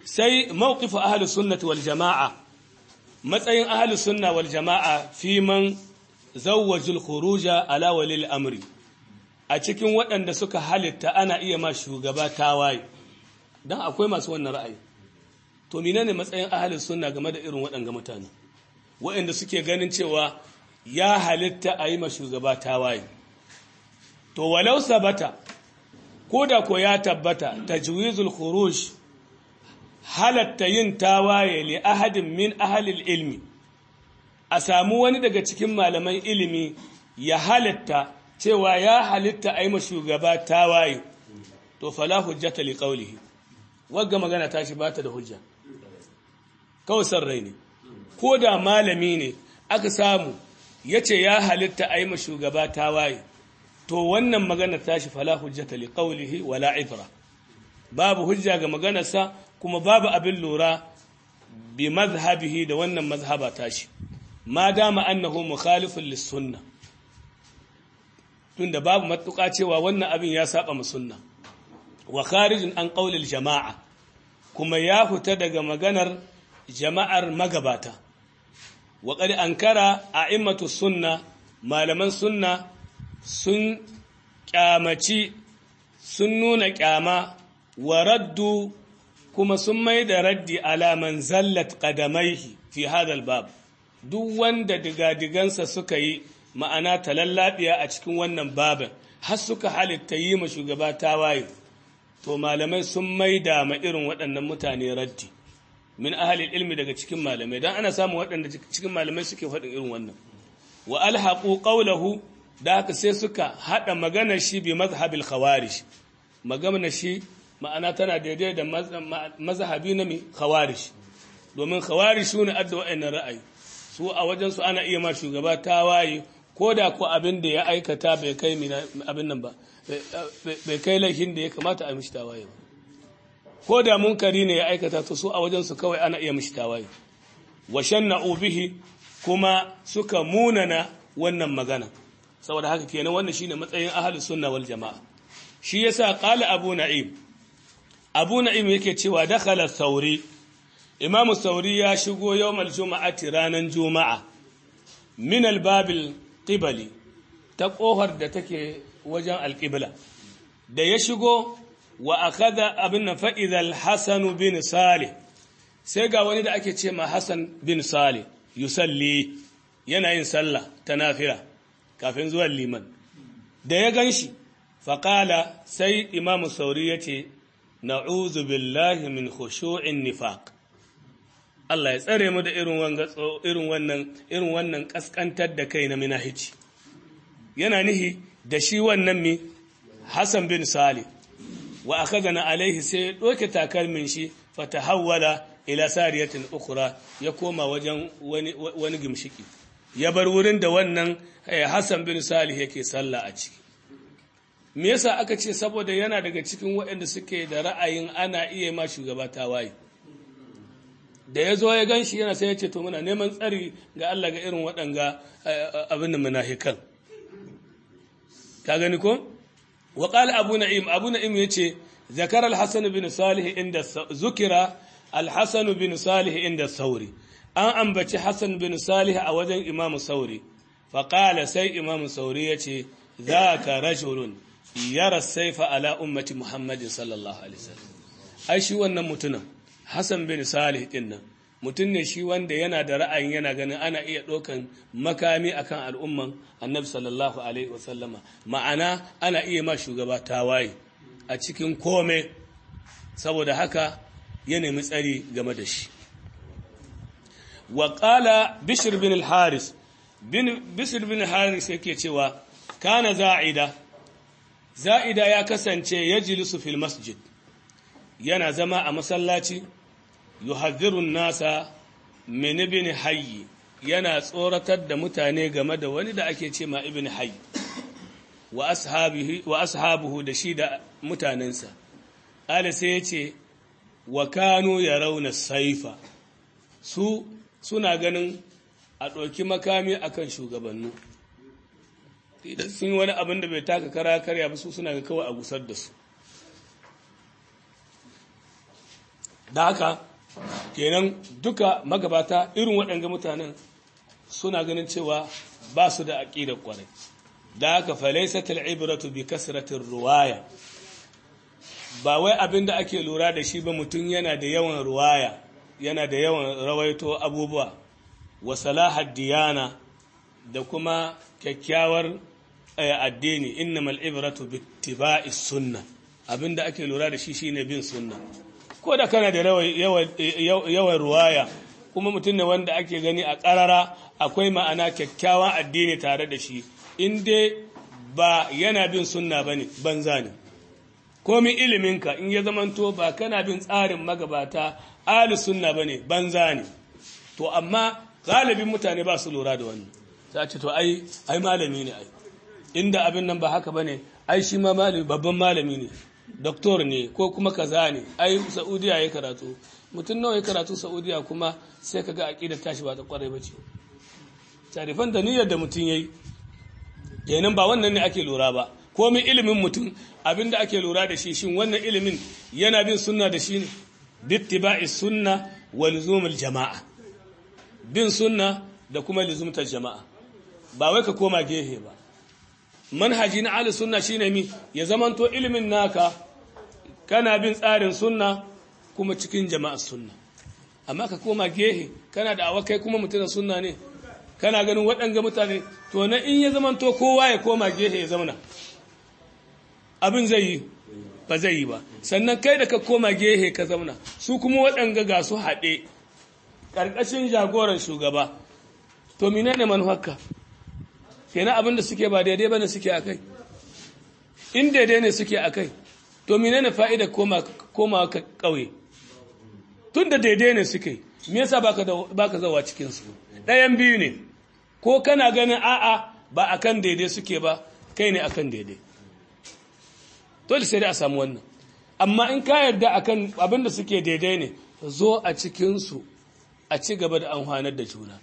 sai mawqifu ahli sunnati wal jama'a matsayin ahli sunna wal jama'a fi man zawwajul khuruja ala walil amri a cikin waɗanda suka halitta ana iya ma shugaba tawaye dan akwai masu wannan ra'ayi to menene matsayin ahli sunna game da irin waɗanga mutane waɗanda suke ganin cewa ya halitta a yi ma shugaba tawaye to walau sabata ko da ko ya tabbata tajwizul khuruj halatta yin tawaye li ahadin min ahalil ilmi a samu wani daga cikin malaman ilimi ya halatta cewa ya halitta a yi ma shugaba tawaye to fala hujjata li qawlihi wagga magana ta shi bata da hujja kawai san rai ne ko da malami ne aka samu yace ya halitta a yi ma shugaba tawaye to wannan magana ta shi fala hujjata li qawlihi wala ibra babu hujja ga maganarsa kuma babu abin lura bi mazhabihi da wannan mazhaba tashi ma dama annahu mukhalifun lis-sunna tunda babu matuƙa cewa wannan abin ya saba mu sunna wa kharijin an qaulil jama'a kuma ya fita daga maganar jama'ar magabata wa qad ankara a'immatu sunna malaman sunna sun kyamaci sun nuna kyama wa raddu kuma sun mai da raddi alaman zallat qadamaihi fi hadal bab duk wanda digadigansa suka yi ma'ana talallabiya a cikin wannan babin har suka halitta yi ma shugaba tawaye to malamai sun mai da ma irin waɗannan mutane raddi min ahalil ilmi daga cikin malamai dan ana samun waɗanda cikin malamai suke faɗin irin wannan wa alhaqu qawlahu da haka sai suka hada maganar shi bi mazhabil khawarij maganar shi ma'ana tana daidai da mazhabi na mi khawarij domin khawarij su ne adda wa'annan ra'ayi su a wajen su ana iya ma shugaba tawaye ko da ko abin da ya aikata bai kai abin nan ba bai kai laifin da ya kamata a mishi tawaye ba ko da munkari ne ya aikata to su a wajen su kawai ana iya mishi tawaye wa shanna'u bihi kuma suka munana wannan magana saboda haka kenan wannan shine matsayin ahlus sunna wal jamaa shi yasa qala abu na'im abu na'im yake cewa dakhala sauri imamu sauri ya shigo yawmal juma'ati ranan juma'a min albabil qibali ta kohar da take wajen alqibla da ya shigo wa akhadha abin fa idha al-hasan bin salih sai ga wani da ake ce ma hasan bin salih yusalli yana yin sallah ta nafila kafin zuwan liman da ya ganshi faƙala sai imamu sauri ya ce na'uzu billahi min khushu'in nifaq Allah ya tsare mu da irin wannan irin wannan kaskantar da kai na minahici yana nihi da shi wannan mi Hassan bin Salih wa akhadana alaihi sai doke takalmin shi fatahawwala ila sariyatin ukhra ya koma wajen wani wani gimshiki ya bar wurin da wannan Hassan bin Salih yake sallah a ciki me yasa aka ce saboda yana daga cikin waɗanda suke da ra'ayin ana iya ma shugaba tawaye da ya zo ya gan shi yana sai ya ce to muna neman tsari ga Allah ga irin waɗanga abin da munafikan ka gani ko wa qala abu na'im abu na'im yace zakara al-hasan bin salih inda zukira al-hasan bin salih inda sauri an ambaci hasan bin salih a wajen imam sauri fa qala sai imam sauri yace zaka rajulun yara saifa ala ummati muhammadin sallallahu alaihi wasallam ai shi wannan mutumin Hassan bin Salih din nan mutum ne shi wanda yana da ra'ayin yana ganin ana iya ɗaukan makami akan al'umman annabi sallallahu alaihi wasallama ma'ana ana iya ma shugaba tawaye a cikin kome saboda haka ya nemi tsari game da shi wa qala bishr bin al-haris bin bishr bin al-haris yake cewa kana za'ida za'ida ya kasance yajlisu fil masjid yana zama a masallaci yuhadhirun nasa min ibn hayy yana tsoratar da mutane game da wani da ake ce ma ibn hayy wa ashabihi wa ashabuhu da shi da mutanensa ala sai yace wa kanu yarawna saifa su suna ganin a ɗauki makami akan shugabannu idan sun yi wani abin da bai taka kara karya ba su suna ga kawai a gusar da su da haka kenan duka magabata irin waɗanga mutanen suna ganin cewa ba su da aƙidar ƙwarai da haka falaisatul ibratu bi kasratir ruwaya ba wai abin da ake lura da shi ba mutum yana da yawan ruwaya yana da yawan rawaito abubuwa wa salahad diyana da kuma kyakkyawar addini innamal ibratu bi ittiba'is sunna abinda ake lura da shi shine bin sunna ko da kana da yawan ruwaya kuma mutum ne wanda ake gani a ƙarara akwai ma'ana kyakkyawan addini tare da shi in dai ba yana bin sunna ba ne banza ne komi iliminka in ya zamanto ba kana bin tsarin magabata ahli sunna ba ne banza ne to amma galibin mutane ba su lura da wannan za ce to ai ai malami ne ai inda abin nan ba haka ba ne ai shi ma malami babban malami ne doktor ne ko kuma kaza ne ai saudiya ya karatu mutum nawa ya karatu saudiya kuma sai ka ga aƙidar tashi ba ta kwarai ba ce tarifan da niyyar da mutum ya yi kenan ba wannan ne ake lura ba komai ilimin mutum abinda ake lura da shi shin wannan ilimin yana bin sunna da shi ne bittiba'i sunna wa luzumul jama'a bin sunna da kuma luzumtar jama'a ba wai ka koma gehe ba manhaji na ahli sunna shine mi ya zamanto ilimin naka kana bin tsarin sunna kuma cikin jama'ar sunna amma ka koma gehe kana da awakai kuma mutum sunna ne kana ganin waɗanga mutane to na in ya zamanto kowa ya koma gehe ya zauna abin zai yi ba zai yi ba sannan kai da ka koma gehe ka zauna su kuma waɗanga ga su haɗe ƙarƙashin jagoran shugaba to menene manufarka kenan abin da suke ba daidai bane suke a kai in daidai ne suke a kai to menene fa'ida koma koma ka ƙauye tun da daidai ne suke me yasa baka da baka zawa cikin su ɗayan biyu ne ko kana ganin a'a ba akan daidai suke ba kai ne akan daidai dole sai dai a samu wannan amma in ka yarda akan abin da suke daidai ne zo a cikin su a ci gaba da amfanar da juna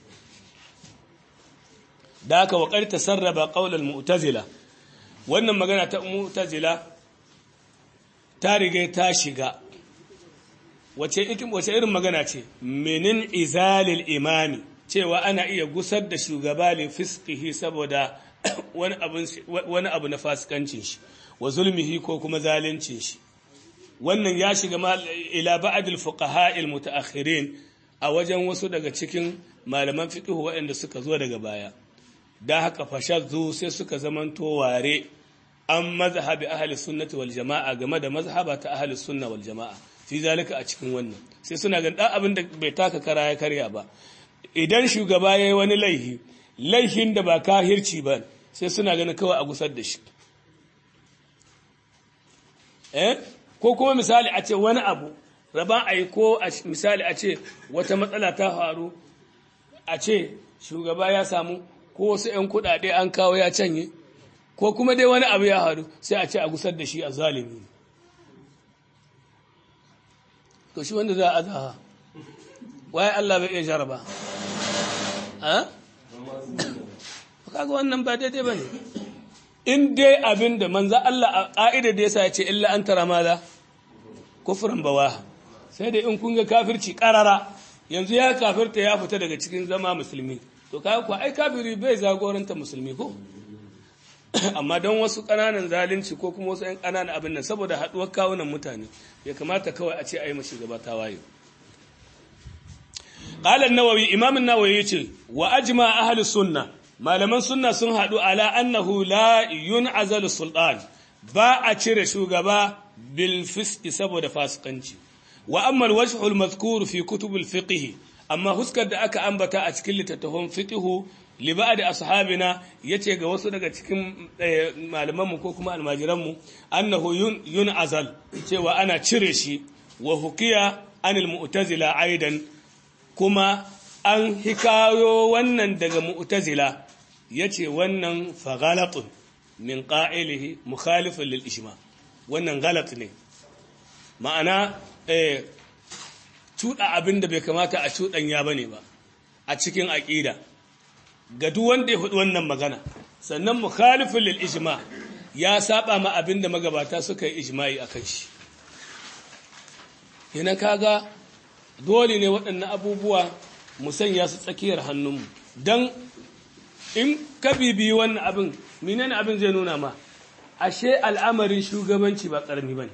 da haka waƙar ta sarraba ƙaunar mu'tazila wannan magana ta mu'tazila ta riga ta shiga wace irin magana ce menin izalil imami cewa ana iya gusar da shugaba li fiskihi saboda wani abu na fasikancin shi wa zulmihi ko kuma zalincin shi wannan ya shiga ila ba'dil fuqaha al mutaakhirin a wajen wasu daga cikin malaman fiqh waɗanda suka zo daga baya da haka fashazzu sai suka zamanto ware an mazhabi ahli sunnati wal jama'a game da mazhaba ta ahli sunna wal jama'a fi zalika a cikin wannan sai suna ganin dan abin da bai taka kara ya karya ba idan shugaba yayi wani laihi laihin da ba kahirci ba sai suna ganin kawai a gusar da shi eh ko kuma misali a ce wani abu raba a yi ko misali a ce wata matsala ta faru a ce shugaba ya samu ko wasu 'yan kudade an kawo ya canye ko kuma dai wani abu ya haru sai a ce a gusar da shi a zalimi to shi wanda za a zaha waye Allah bai iya jaraba ha? kaga wannan ba daidai ba ne in dai abin da manza Allah a ƙa'ida da ya sa ya ce illa an tara maza kufurin bawa sai dai in kun ga kafirci ƙarara yanzu ya kafirta ya fita daga cikin zama musulmi to kaga kuwa ai kafiri bai zagoranta musulmi ko amma don wasu ƙananan zalunci ko kuma wasu 'yan ƙananan abin nan saboda haɗuwar kawunan mutane ya kamata kawai a ce a yi mashi gaba ta waye qala an-nawawi imam an-nawawi yace wa ajma ahli sunna malaman sunna sun haɗu ala annahu la yun'azalu sultan ba a cire shugaba bil fisqi saboda fasikanci wa amma al-wajhu al-mazkur fi kutub al-fiqh amma huskar da aka ambata a cikin littattafan fiqhu li ba'd ashabina yace ga wasu daga cikin malaman mu ko kuma almajiran mu annahu yun azal cewa ana cire shi wa hukiya anil mu'tazila aidan kuma an hikayo wannan daga mu'tazila yace wannan fa ghalatun min qa'ilihi mukhalifun lil ijma wannan galat ne ma'ana eh cuɗa abin da bai kamata a cuɗanya ba ne ba a cikin aƙida ga duk wanda ya faɗi wannan magana sannan mukhalifin lil ijma ya saba ma abin da magabata suka yi ijma'i a kan shi yana kaga dole ne waɗannan abubuwa mu sanya su tsakiyar hannunmu don in ka bibiyi wannan abin menene abin zai nuna ma ashe al'amarin shugabanci ba ƙarami ba ne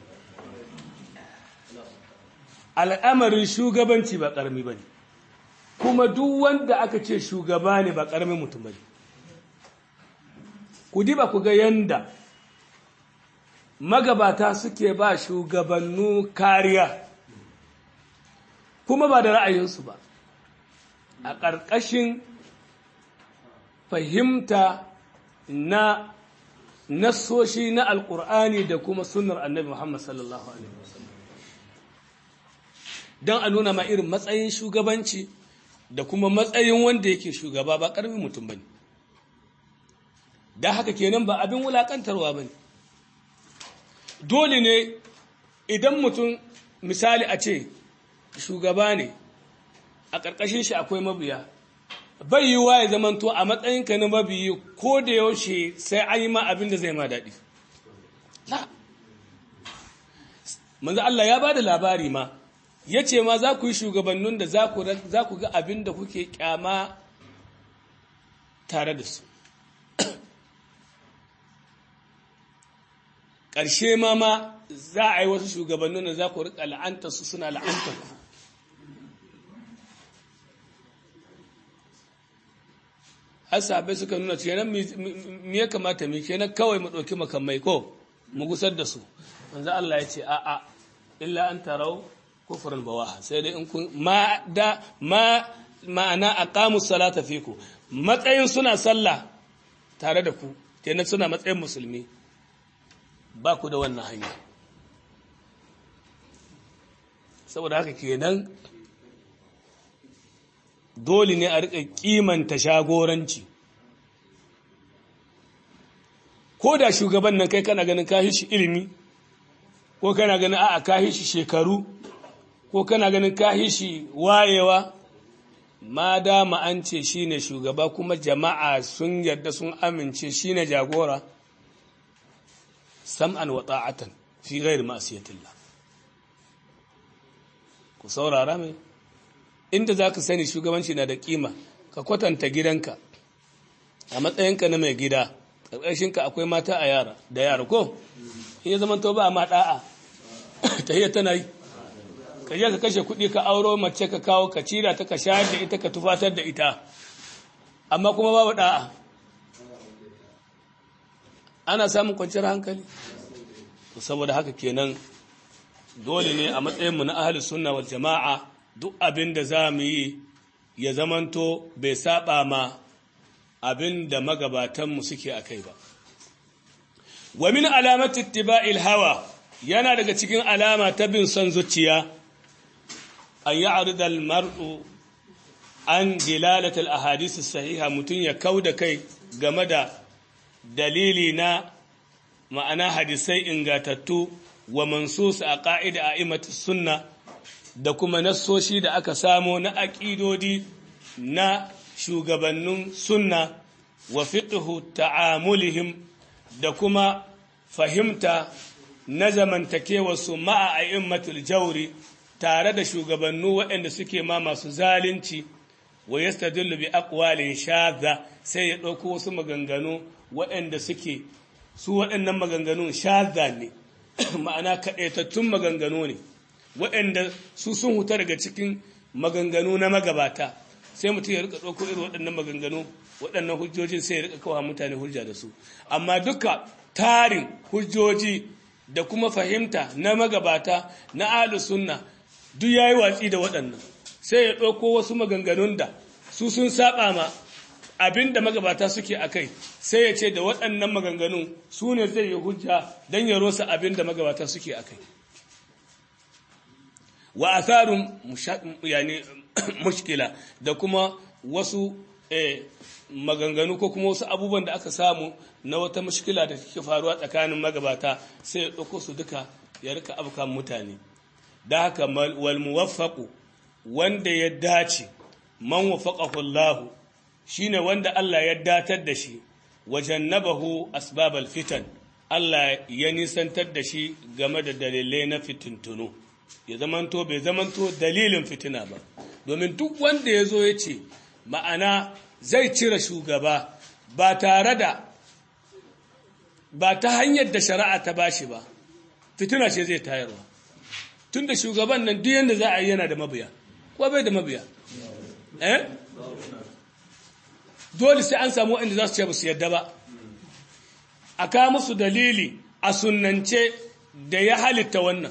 al'amarin shugabanci ba ƙarami ba ne kuma duk wanda aka ce shugaba ne ba ƙaramin mutum ba ne ku diba ku ga yanda magabata suke ba shugabannu kariya kuma ba da ra'ayinsu ba a ƙarƙashin fahimta na nassoshi na alƙur'ani da kuma sunnar annabi Muhammad sallallahu Alaihi wasallam don a nuna ma irin matsayin shugabanci da kuma matsayin wanda yake shugaba ba ƙarfin mutum ba ne da haka kenan ba abin wulaƙantarwa ba ne dole ne idan mutum misali a ce shugaba ne a ƙarƙashin shi akwai mabiya bai yi wa ya zamanto a matsayinka na mabiyi ko da yaushe sai an yi ma abin da zai ma daɗi manzo Allah ya ba da labari ma ya ce ma za ku yi shugabannin da za ku ga abin da kuke kyama tare da su ƙarshe ma ma za a yi wasu shugabannin da za ku riƙa la'anta su suna la'anta ku asabai suka nuna kenan me ya kamata mu kenan kawai mu ɗauki makamai ko mu gusar da su manzo Allah ya ce a a illa an tarau kufrul bawaha sai dai in kun ma da ma ma'ana aqamu salata fiku matsayin suna sallah tare da ku kenan suna matsayin musulmi ba ku da wannan hanya saboda haka kenan dole ne a riƙa kimanta shagoranci ko da shugaban nan kai kana ganin kahi shi ilimi ko kana ganin a'a kahi shi shekaru ko kana ganin kahi shi wayewa ma dama an ce shine shugaba kuma jama'a sun yarda sun amince shine jagora sam'an wa ta'atan fi ghairi ma'siyatillah ku saurara mai inda za ka sani shugabanci na da kima ka kwatanta gidanka a matsayinka na mai gida ƙarƙashinka akwai mata a yara da yara ko in ya zama to ba ma ɗa'a ta hiyar tana yi ka je ka kashe kuɗi ka auro mace ka kawo ka cira ta ka shayar da ita ka tufatar da ita amma kuma babu ɗa'a ana samun kwanciyar hankali saboda haka kenan dole ne a matsayinmu na ahalus sunna wal jama'a duk abin da za mu yi ya zamanto bai saba ma abin da magabatanmu suke a kai ba. Wa min alamati ittiba'il hawa yana daga cikin alama ta bin son zuciya an yi aridal mar'u an dilalatal ahadisi sahiha mutum ya kau da kai game da dalili na ma'ana hadisai ingatattu wa mansus a ƙa'ida a imatu sunna da kuma nassoshi da aka samo na aƙidodi na shugabannin sunna wa fiqhu ta'amulihim da kuma fahimta na zamantakewarsu ma'a a'immatul jauri tare da shugabannu waɗanda suke ma masu zalunci wa yastadillu bi aqwalin shadha sai ya ɗauko wasu maganganu waɗanda suke su waɗannan maganganun shadha ne ma'ana kaɗaitattun maganganu ne waɗanda su sun huta daga cikin maganganu na magabata sai mutum ya rika ɗauko irin waɗannan maganganu waɗannan hujjojin sai ya rika kawo mutane hujja da su amma duka tarin hujjoji da kuma fahimta na magabata na ahlus sunna duk yayi watsi da waɗannan sai ya ɗauko wasu maganganun da su sun saba ma abin da magabata suke a kai sai ya ce da waɗannan maganganun su ne zai yi hujja don ya rosa abin da magabata suke a kai wa atharun yani mushkila da kuma wasu maganganu ko kuma wasu abubuwan da aka samu na wata mushkila da take faruwa tsakanin magabata sai ya ɗauko su duka ya rika afkan mutane da haka wal muwaffaqu wanda ya dace man wafaqahu Allah shine wanda Allah ya datar da shi wajannabahu asbabal fitan Allah ya nisantar da shi game da dalilai na fitintunu ya zamanto bai zamanto dalilin fitina ba domin duk wanda ya zo ya ce ma'ana zai cire shugaba ba tare da ba ta hanyar da shari'a ta bashi ba fitina ce zai tayarwa tun da shugaban nan duk yadda za a yi yana da mabiya ko bai da mabiya eh dole sai an samu waɗanda za su ce ba su yadda ba a kawo musu dalili a sunnance da ya halitta wannan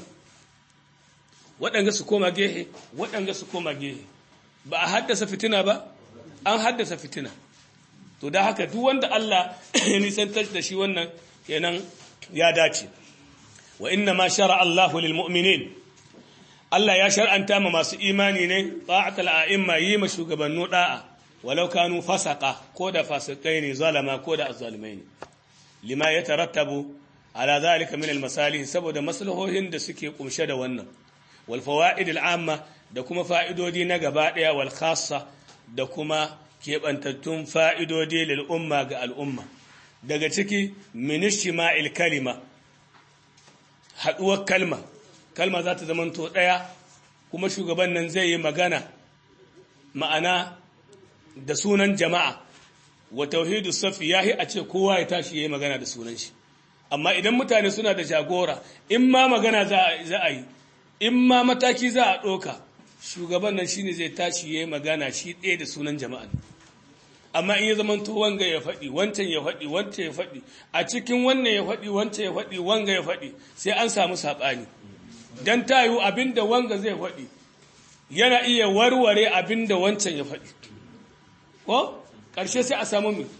waɗanga su koma gehe waɗanga su koma gehe ba a haddasa fitina ba an haddasa fitina to da haka duk wanda Allah ya nisantar da shi wannan kenan ya dace wa inna ma shara Allahu lil mu'minin Allah ya shar'anta ma masu imani ne ta'atul a'imma yi ma shugabannu da'a walau kanu fasaqa ko da fasikai ne zalama ko da azzalimai ne lima yatarattabu ala zalika min al masalih saboda maslahohin da suke kumshe da wannan wal fawaid al amma da kuma fa'idodi na gaba daya wal khassa da kuma keɓantattun fa'idodi lil umma ga al'umma daga ciki minishima'il kalima haɗuwar kalma kalma za ta zamanto ɗaya kuma shugaban nan zai yi magana ma'ana da sunan jama'a wa tauhidu safi ya a ce kowa ya tashi ya yi magana da sunan shi amma idan mutane suna da jagora in ma magana za a yi in ma mataki za a ɗoka shugaban nan shine zai tashi ya yi magana shi ɗaya da sunan jama'a amma in ya zamanto wanga ya faɗi wancan ya faɗi wancan ya faɗi a cikin wannan ya faɗi wancan ya faɗi wanga ya faɗi sai an samu saɓani don ta yiwu abin da wanga zai faɗi yana iya warware abin da wancan ya faɗi ko ƙarshe sai a samu mi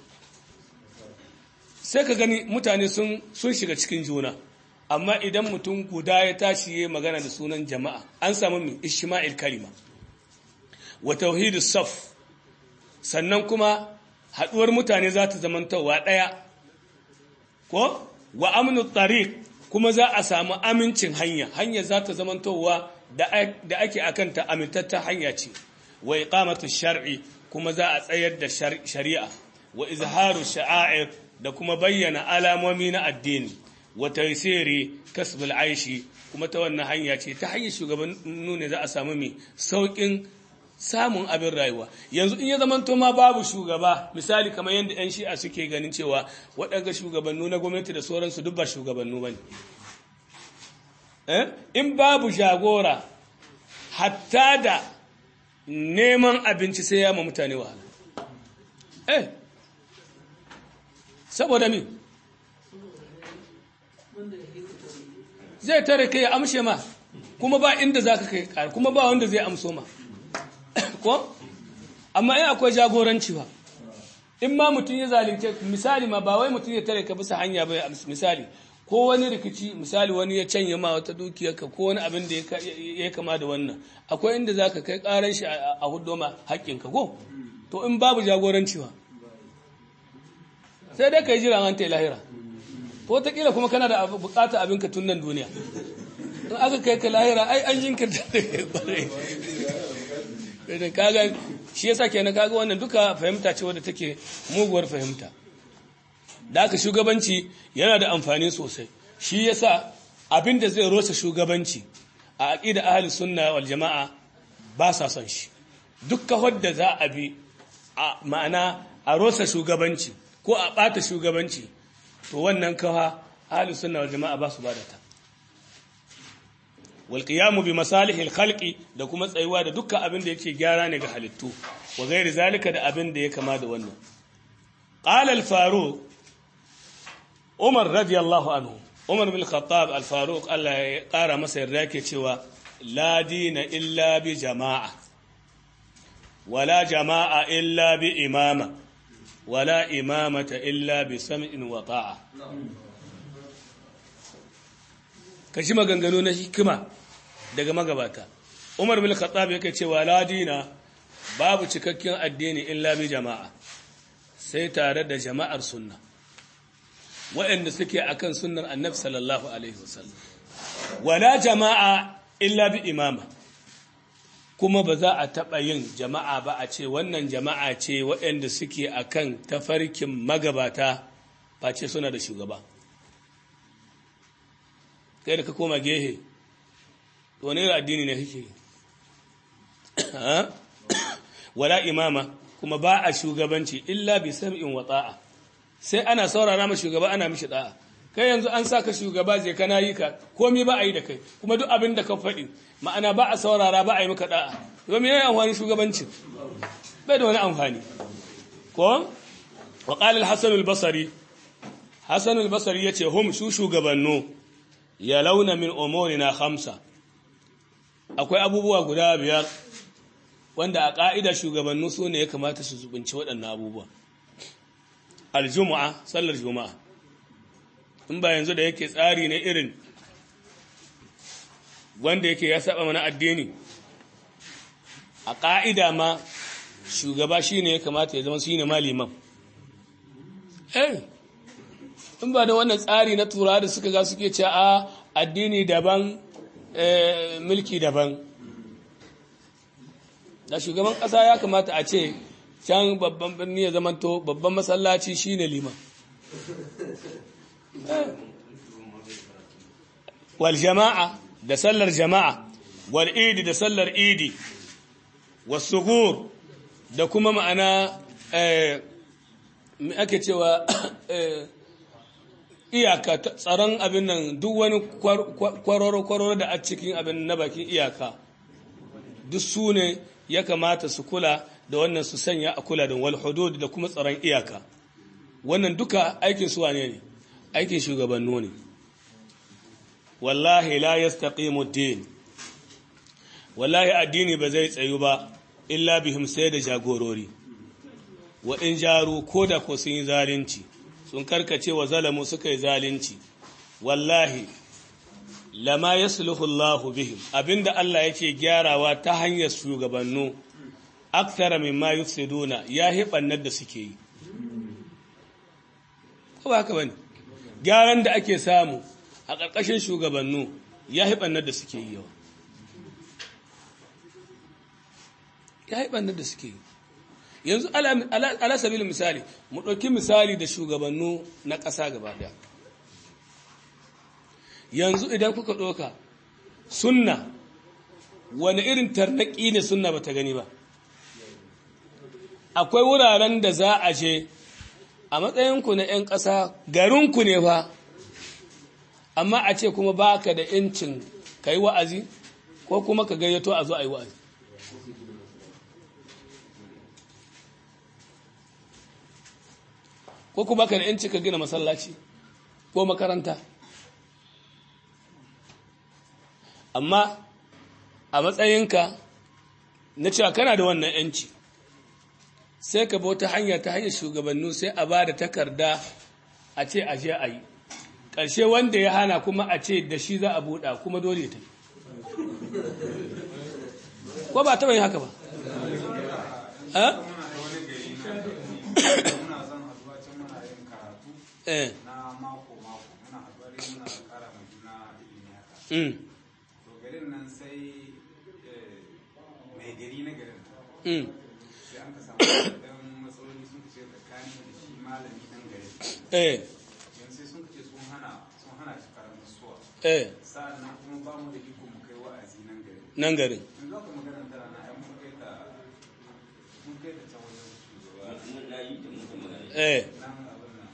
sai ka gani mutane sun shiga cikin juna amma idan mutum guda ya tashi ya magana da sunan jama'a an samu mi ishma'il kalima wa tauhidu saf sannan kuma haɗuwar mutane za ta zamantowa ɗaya ko wa amnu tariq kuma za a samu amincin hanya hanya za ta zamantowa da ake akanta amintatta hanya ce wa iqamatu shar'i kuma za a tsayar da shari'a wa izharu sha'air da kuma bayyana alamomi na addini wa taysiri kasbul aishi kuma ta wannan hanya ce ta hanyar shugabannu ne za a samu mai saukin samun abin rayuwa yanzu in ya zamanto ma babu shugaba misali kamar yadda 'yan shi'a suke ganin cewa waɗanda shugabannu na gwamnati da sauransu duk ba shugabannu ba ne in babu jagora hatta da neman abinci sai ya ma mutane wahala eh saboda mi zai tare kai ya amshe ma kuma ba inda za ka kai kuma ba wanda zai amso ma ko amma in akwai jagoranci ba in ma mutum ya zalunce misali ma ba wai mutum ya tare ka bisa hanya ba misali ko wani rikici misali wani ya canye ma wata dukiyarka ko wani abin da ya kama da wannan akwai inda za ka kai karan shi a hudu ma haƙƙinka ko to in babu jagoranci ba sai dai ka yi jiran an ta lahira ko wataƙila kuma kana da bukata abinka tun nan duniya in aka kai ka lahira ai an jinkirta da kai kwarai da kaga shi yasa kenan kaga wannan duka fahimta ce wadda take muguwar fahimta da aka shugabanci yana da amfani sosai shi yasa abin da zai rosa shugabanci a aqida ahli sunna wal jamaa ba sa son shi duk kawar da za a bi a ma'ana a rosa shugabanci ko a bata shugabanci to wannan kawa ahli sunna wal jamaa ba su bada ta walƙiyamu bi masalihil khalqi da kuma tsayuwa da dukkan abin da yake gyara ne ga halittu wa gairi zalika da abin da ya kama da wannan qala al faruq umar radiyallahu anhu umar bin khattab al faruq Allah ya ƙara masa yarda yake cewa la dina illa bi jama'a wala jama'a illa bi imama wala imamata illa bi sam'in wa ta'a ka shi maganganu na hikima daga magabata umar bin khattab yake cewa la dina babu cikakken addini illa bi jama'a sai tare da jama'ar sunna waɗanda suke akan sunnar annabi sallallahu alaihi wasallam wala jama'a illa bi imama kuma ba za a taɓa yin jama'a ba a ce wannan jama'a ce waɗanda suke akan tafarkin magabata face suna da shugaba kai da ka koma gehe wani irin addini ne kake yi wala imama kuma ba a shugabanci illa bi sam'in wa ta'a sai ana saurara ma shugaba ana mishi da'a kai yanzu an saka shugaba je kana yi ka komai ba a yi da kai kuma duk abin da ka faɗi ma'ana ba a saurara ba a yi maka da'a to me yana amfani shugabanci bai da wani amfani ko wa qala al-hasan al-basri hasan al-basri yace hum shu shugabannu ya launa min umurina khamsa akwai abubuwa guda biyar wanda a ƙa'ida shugabannu su ne ya kamata su zubinci waɗannan abubuwa aljumu'a sallar juma'a in ba yanzu da yake tsari ne irin wanda yake ya saba mana addini a ƙa'ida ma shugaba shi ne ya kamata ya zama shi ne maliman eh in ba da wannan tsari na tura da suka ga suke ce a addini daban mulki daban da shugaban ƙasa ya kamata a ce can babban birni ya zamanto babban masallaci shine liman wal jama'a da sallar jama'a wal idi da sallar idi wasugur da kuma ma'ana me ake cewa iyaka tsaron abin nan duk wani kwaroro-kwaroro da a cikin abin na bakin iyaka duk su ne ya kamata su kula da wannan su sanya a kula da wal hudud da kuma tsaron iyaka wannan duka aikin su wane ne aikin shugabannu ne wallahi la yastaqimu din wallahi addini ba zai tsayu ba illa bihim sai da jagorori wa in jaru ko da ko sun yi zalunci sun karkace wa zalamu suka yi zalunci wallahi lama yasluhu Allah bihim abinda Allah yake gyarawa ta hanyar shugabannu akthara mimma yufsiduna ya hibannar da suke yi ko ba haka bane gyaran da ake samu a ƙarƙashin shugabannu ya hibannar da suke yi yawa ya hibannar da suke yi yanzu ala sabilin misali mu ɗauki misali da shugabannu na ƙasa gaba ɗaya yanzu idan kuka ɗauka sunna wani irin tarnaƙi ne sunna ba ta gani ba akwai wuraren da za a je a matsayinku na 'yan ƙasa garinku ne fa amma a ce kuma ba ka da incin ka yi wa'azi ko kuma ka gayyato a zo a yi wa'azi ko kuma ka da incin ka gina masallaci ko makaranta amma a matsayinka na cewa kana da wannan 'yanci sai ka bauta hanya ta hanyar shugabannu sai a ba da takarda a ce a je a yi ƙarshe wanda ya hana kuma a ce da shi za a buɗa kuma dole ta ko ba taɓa yin haka ba eh na mako mako muna haɗuwa dai muna ƙara ma juna ilimi haka to garin nan sai mai gari na garin sai an ka samu dan matsaloli sun ce tsakanin da shi malami dan garin eh yanzu sai sun ce sun hana sun hana shi karanta suwa eh sa'annan kuma ba mu da iko mu kai wa'azi nan garin nan garin yanzu aka magana tana na ai mun kai ta mun kai ta can wajen shugaba eh nan abin nan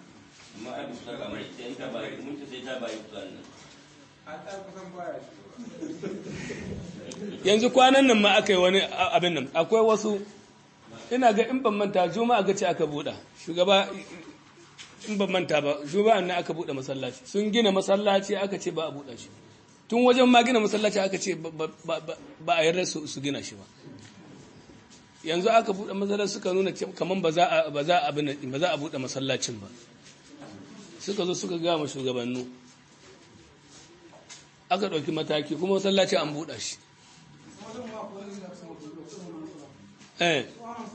a ta kusan baya shugaba yanzu kwanan nan ma aka yi wani abin nan akwai wasu ina ga in ban manta juma'a ga ce aka buɗa shugaba in ban manta ba juma'a nan aka buɗe masallaci sun gina masallaci aka ce ba a buɗe shi tun wajen ma gina masallaci aka ce ba a yarda su gina shi ba yanzu aka buɗe masallaci suka nuna kaman ba za a ba za a ba za a buɗe masallacin ba suka zo suka gama shugabannu aka ɗauki mataki kuma masallaci an buɗa shi eh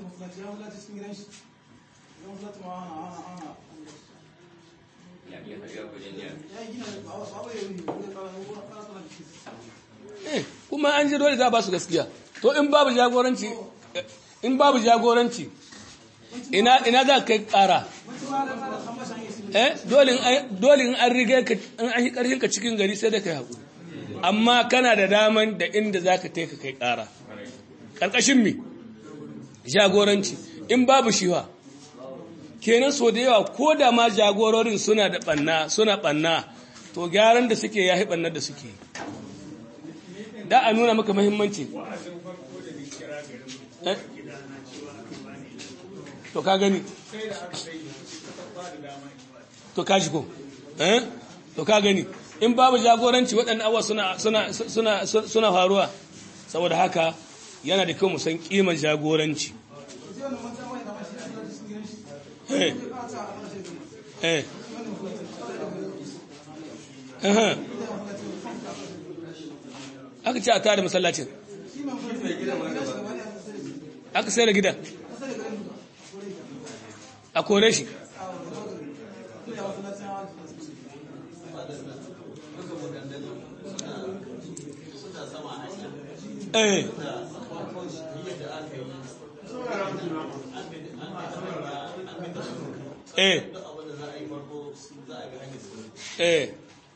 eh kuma an ji dole za a ba su gaskiya to in babu jagoranci in babu jagoranci ina ina za ka kai ƙara eh dole in dole in an riga ka in an yi ƙarfin ka cikin gari sai da kai haƙuri amma kana da daman da inda za ka taika kai ƙara ƙarƙashin mi jagoranci in babu shiwa kenan so da yawa ko da ma jagororin suna da ɓanna suna ɓanna to gyaran da suke ya ɓannar da suke da a nuna maka mahimmanci to ka gani to ka shi ko eh to ka gani in babu jagoranci waɗannan abuwa suna suna suna suna faruwa saboda haka yana da kyau mu san kiman jagoranci eh eh eh aka ce a tare masallacin aka sai da gidan a kore shi eh eh eh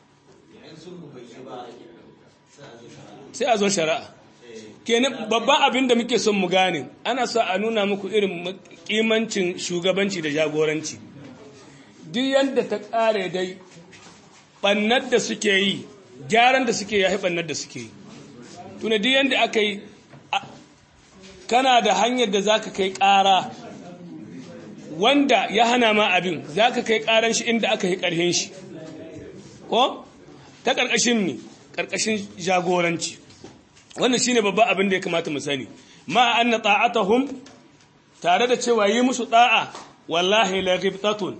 sai a zo shari'a kenan babban abin da muke son mu gane ana so a nuna muku irin kimancin shugabanci da jagoranci duk yadda ta kare dai bannar da suke yi gyaran da suke yahi bannar da suke yi tuna duk yadda aka yi kana da hanyar da za ka kai ƙara wanda ya hana ma abin za ka kai ƙaran shi inda aka yi ƙarhin shi ko ta ƙarƙashin mi ƙarƙashin jagoranci wannan shine babban abin da ya kamata mu sani ma anna ta'atuhum tare da cewa yi musu da'a wallahi la ghibtatun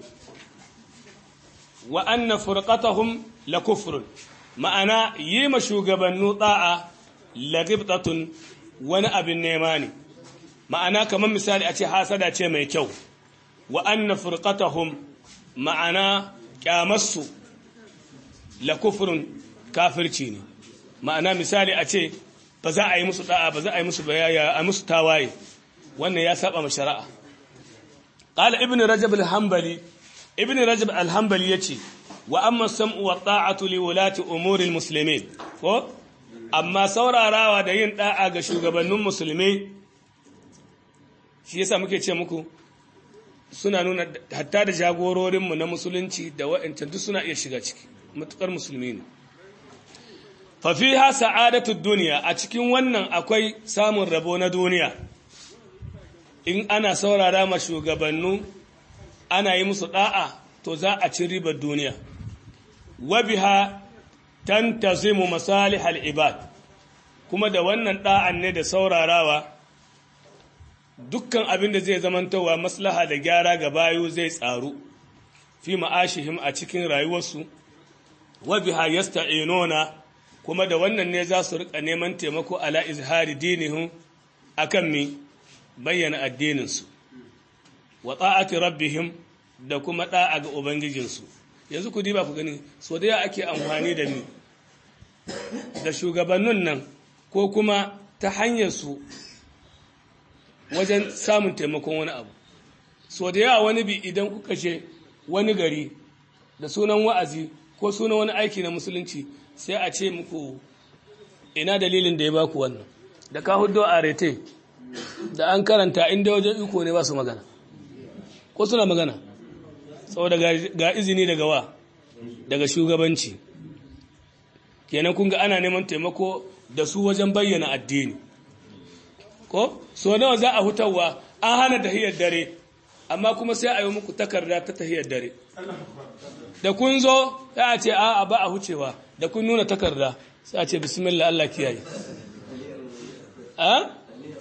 wa anna furqatahum la kufrun ma'ana yi ma shugabannu da'a la ghibtatun wani abin nema ne ma'ana kamar misali a ce hasada ce mai kyau wa anna furqatahum ma'ana kyamarsu la kufrun kafirci ne ma'ana misali a ce ba za a yi musu da'a ba za a yi musu bayaya a musu tawaye wannan ya saba ma shari'a qala ibn rajab al-hanbali ibn rajab al-hanbali yace wa amma sam'u wa ta'atu li wulati umuri al-muslimin ko amma saurarawa da yin da'a ga shugabannin musulmai shi yasa muke ce muku suna nuna hatta da jagororinmu na musulunci da wa'ancan duk suna iya shiga ciki matukar musulmi ne fafiha sa'adatu duniya a cikin wannan akwai samun rabo na duniya in ana saurara ma shugabannu ana yi musu da'a to za a ci ribar duniya wa biha tantazimu masalihal ibad kuma da wannan da'an ne da saurarawa dukkan abin da zai zamantowa maslaha da gyara ga bayu zai tsaru fi ma'ashihim a cikin rayuwarsu wa biha yasta'inuna kuma da wannan ne za su rika neman taimako ala izhari dinihim akan mi bayyana addininsu wa ta'ati rabbihim da kuma da'a ga ubangijinsu yanzu ku diba ku gani so da ake amfani da ni da shugabannin nan ko kuma ta hanyar su wajen samun taimakon wani abu so da yawa wani bi idan kuka ce wani gari da sunan wa'azi ko sunan wani aiki na musulunci sai a ce muku ina dalilin da ya baku wannan da ka hudo a rete da an karanta inda wajen iko ne ba su magana ko suna magana saboda ga izini daga wa daga shugabanci kenan kun ga ana neman taimako da su wajen bayyana addini ko so nawa za a hutawa an hana tahiyar dare amma kuma sai a yi muku takarda ta tahiyar dare da kun zo ya ce a ba a hucewa da kun nuna takarda sai a ce bismillah Allah kiyaye a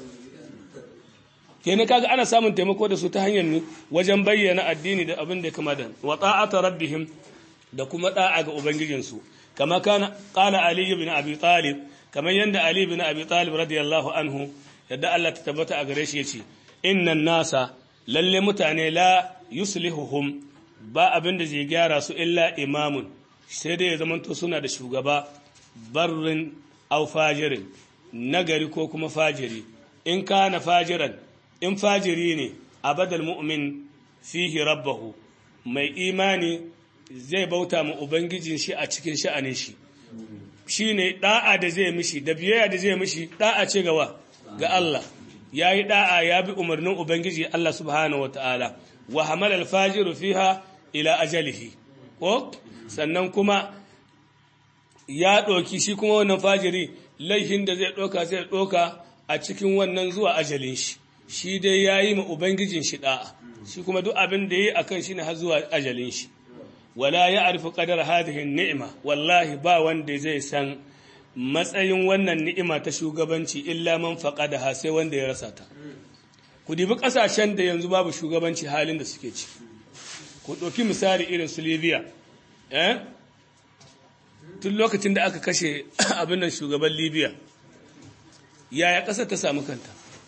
kenan kaga ana samun taimako da su ta hanyar ne wajen bayyana addini da abin da ya kama da wa ta'ata rabbihim da kuma da'a ga ubangijinsu kama kana qala ali ibn abi talib kamar yanda ali ibn abi talib radiyallahu anhu yadda Allah ta tabbata a gare shi yace innan nasa lalle mutane la yuslihuhum ba abin da zai gyara su illa imamun sai dai ya zamanto suna da shugaba barrin au fajirin nagari ko kuma fajiri in kana fajiran in fajiri ne abadal mu'min fihi rabbahu mai imani zai bauta ma ubangijin shi a cikin sha'anin shi shine da'a da zai mishi da biyayya da zai mishi da'a ce gawa ga Allah yayi da'a ya bi umarnin ubangiji Allah subhanahu wataala wa hamala al-fajiru fiha ila ajalihi ko sannan kuma ya ɗauki shi kuma wannan fajiri laihin da zai ɗauka zai ɗauka a cikin wannan zuwa ajalin shi shi dai ya yi ma ubangijin shi ɗa'a shi kuma duk abin da ya yi a kan shi ne har zuwa ajalin shi wala ya arfi ƙadar hadihin ni'ima wallahi ba wanda zai san matsayin wannan ni'ima ta shugabanci illa man da ha sai wanda ya rasa ta ku dibi ƙasashen da yanzu babu shugabanci halin da suke ci ku ɗauki misali irin su libya eh tun lokacin da aka kashe abin nan shugaban libya yaya ƙasar ta samu kanta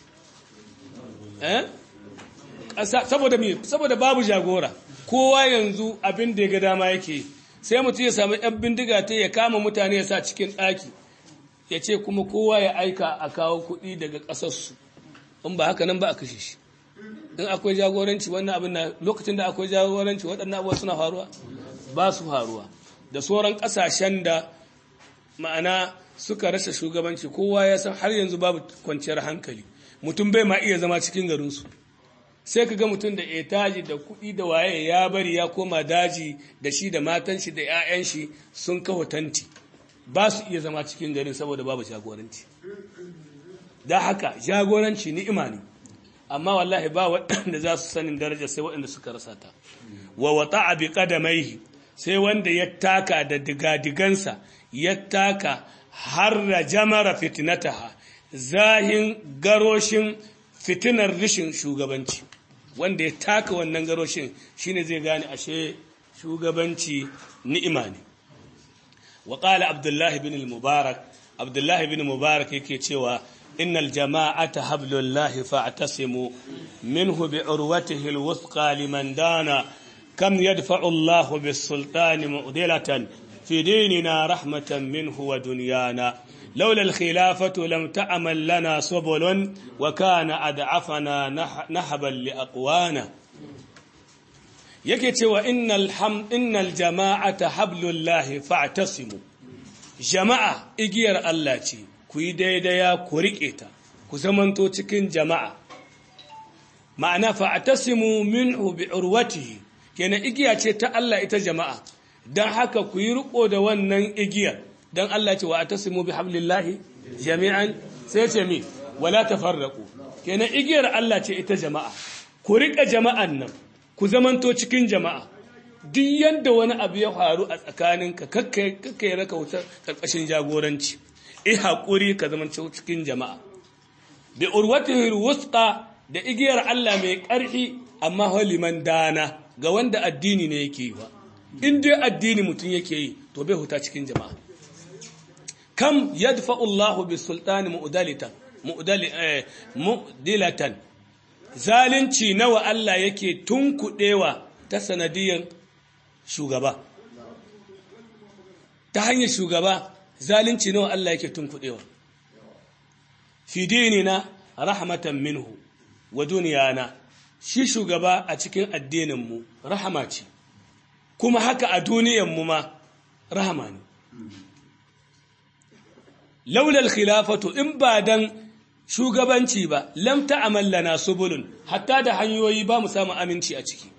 eh ƙasa saboda me saboda babu jagora kowa yanzu abin da ya ga dama yake sai mutum ya samu yan bindiga ta ya kama mutane ya sa cikin ɗaki ya ce kuma kowa ya aika a kawo kuɗi daga ƙasarsu in ba haka nan ba a kashe shi in akwai jagoranci wannan abin na lokacin da akwai jagoranci waɗannan abubuwa suna faruwa ba su faruwa da sauran ƙasashen da ma'ana suka rasa shugabanci kowa ya san har yanzu babu kwanciyar hankali mutum bai ma iya zama cikin garinsu sai ka ga mutum da etaji da kuɗi da waye ya bari ya koma daji da shi da matan shi da 'ya'yan shi sun kawo tanti ba su iya zama cikin garin saboda babu jagoranci da haka jagoranci ni'ima ne amma wallahi ba waɗanda za su sanin daraja sai waɗanda suka rasa ta wa wata bi qadamaihi sai wanda ya taka da digadigansa ya taka har da jamara fitnataha zahin garoshin fitinar rishin shugabanci wanda ya taka wannan garoshin shine zai gane ashe shugabanci ni'ima ne wa qala abdullahi bin al-mubarak abdullahi bin mubarak yake cewa innal jama'ata hablullahi fa'tasimu minhu bi urwatihi al-wuthqa liman dana kam yadfa'u Allahu bis-sultani mu'dilatan في ديننا رحمة منه ودنيانا لولا الخلافة لم تعمل لنا سبل وكان أدعفنا نهبا لأقوانا yake cewa innal ham innal jama'ata hablullahi fa'tasimu jama'a igiyar Allah ce ku yi daidaya ku rike ta ku zamanto cikin jama'a ma'ana fa'tasimu minhu bi urwatihi kenan igiya ce ta Allah ita jama'a don haka ku yi riko da wannan igiyar don Allah ce wa a tasimu bi hablillahi jami'an sai ce mi wala tafarraqu kenan igiyar Allah ce ita jama'a ku rika jama'an nan ku zamanto cikin jama'a duk yanda wani abu ya faru a tsakaninka kakkai kakkai raka wuta karkashin jagoranci eh hakuri ka zamanto cikin jama'a bi urwatihi alwusqa da igiyar Allah mai ƙarfi amma liman dana ga wanda addini ne yake yi ba in dai addini mutum yake yi to bai huta cikin jama'a kam yadfa'u Allahu bis sultani mu'dalitan mu'dilatan zalunci nawa Allah yake tunkudewa ta sanadiyan shugaba ta hanyar shugaba zalunci nawa Allah yake tunkudewa fi dinina rahmatan minhu wa duniyana shi shugaba a cikin addinin mu rahama ce kuma haka a duniyanmu ma rahama ne. Laulal khilafatu in ba dan shugabanci ba, lam ta'amallana subulun, hatta da hanyoyi ba mu samu aminci a ciki.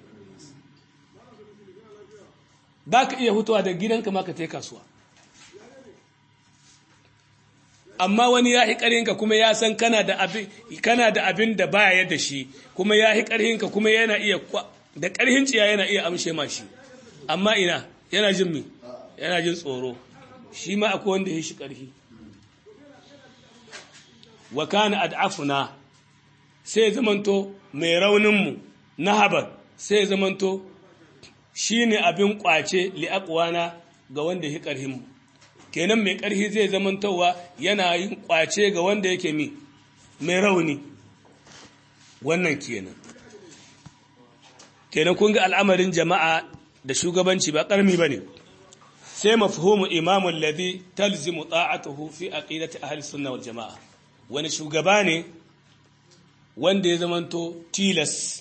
Ba ka iya hutuwa da gidanka ma ka ta kasuwa. Amma wani ya hi ƙarhinka kuma ya san kana da abin da baya da shi, kuma ya hi ƙarhinka kuma yana iya da ƙarhin ciya yana iya amshe ma shi. amma ina yana jin mi yana jin tsoro shi ma akwai wanda ya shi ƙarfi wa kana ad'afuna sai zamanto mai rauninmu na habar sai zamanto shi ne abin ƙwace li'aƙwana ga wanda ya ƙarhinmu kenan mai ƙarfi zai zamantowa yana yin ƙwace ga wanda yake mi mai rauni wannan kenan kenan kun ga al'amarin jama'a da shugabanci ba ƙarmi ba ne sai mafhumu imamun ladhi talzimu ta'atuhu fi aqidati ahli sunna wal jama'a wani shugaba ne wanda ya zamanto tilas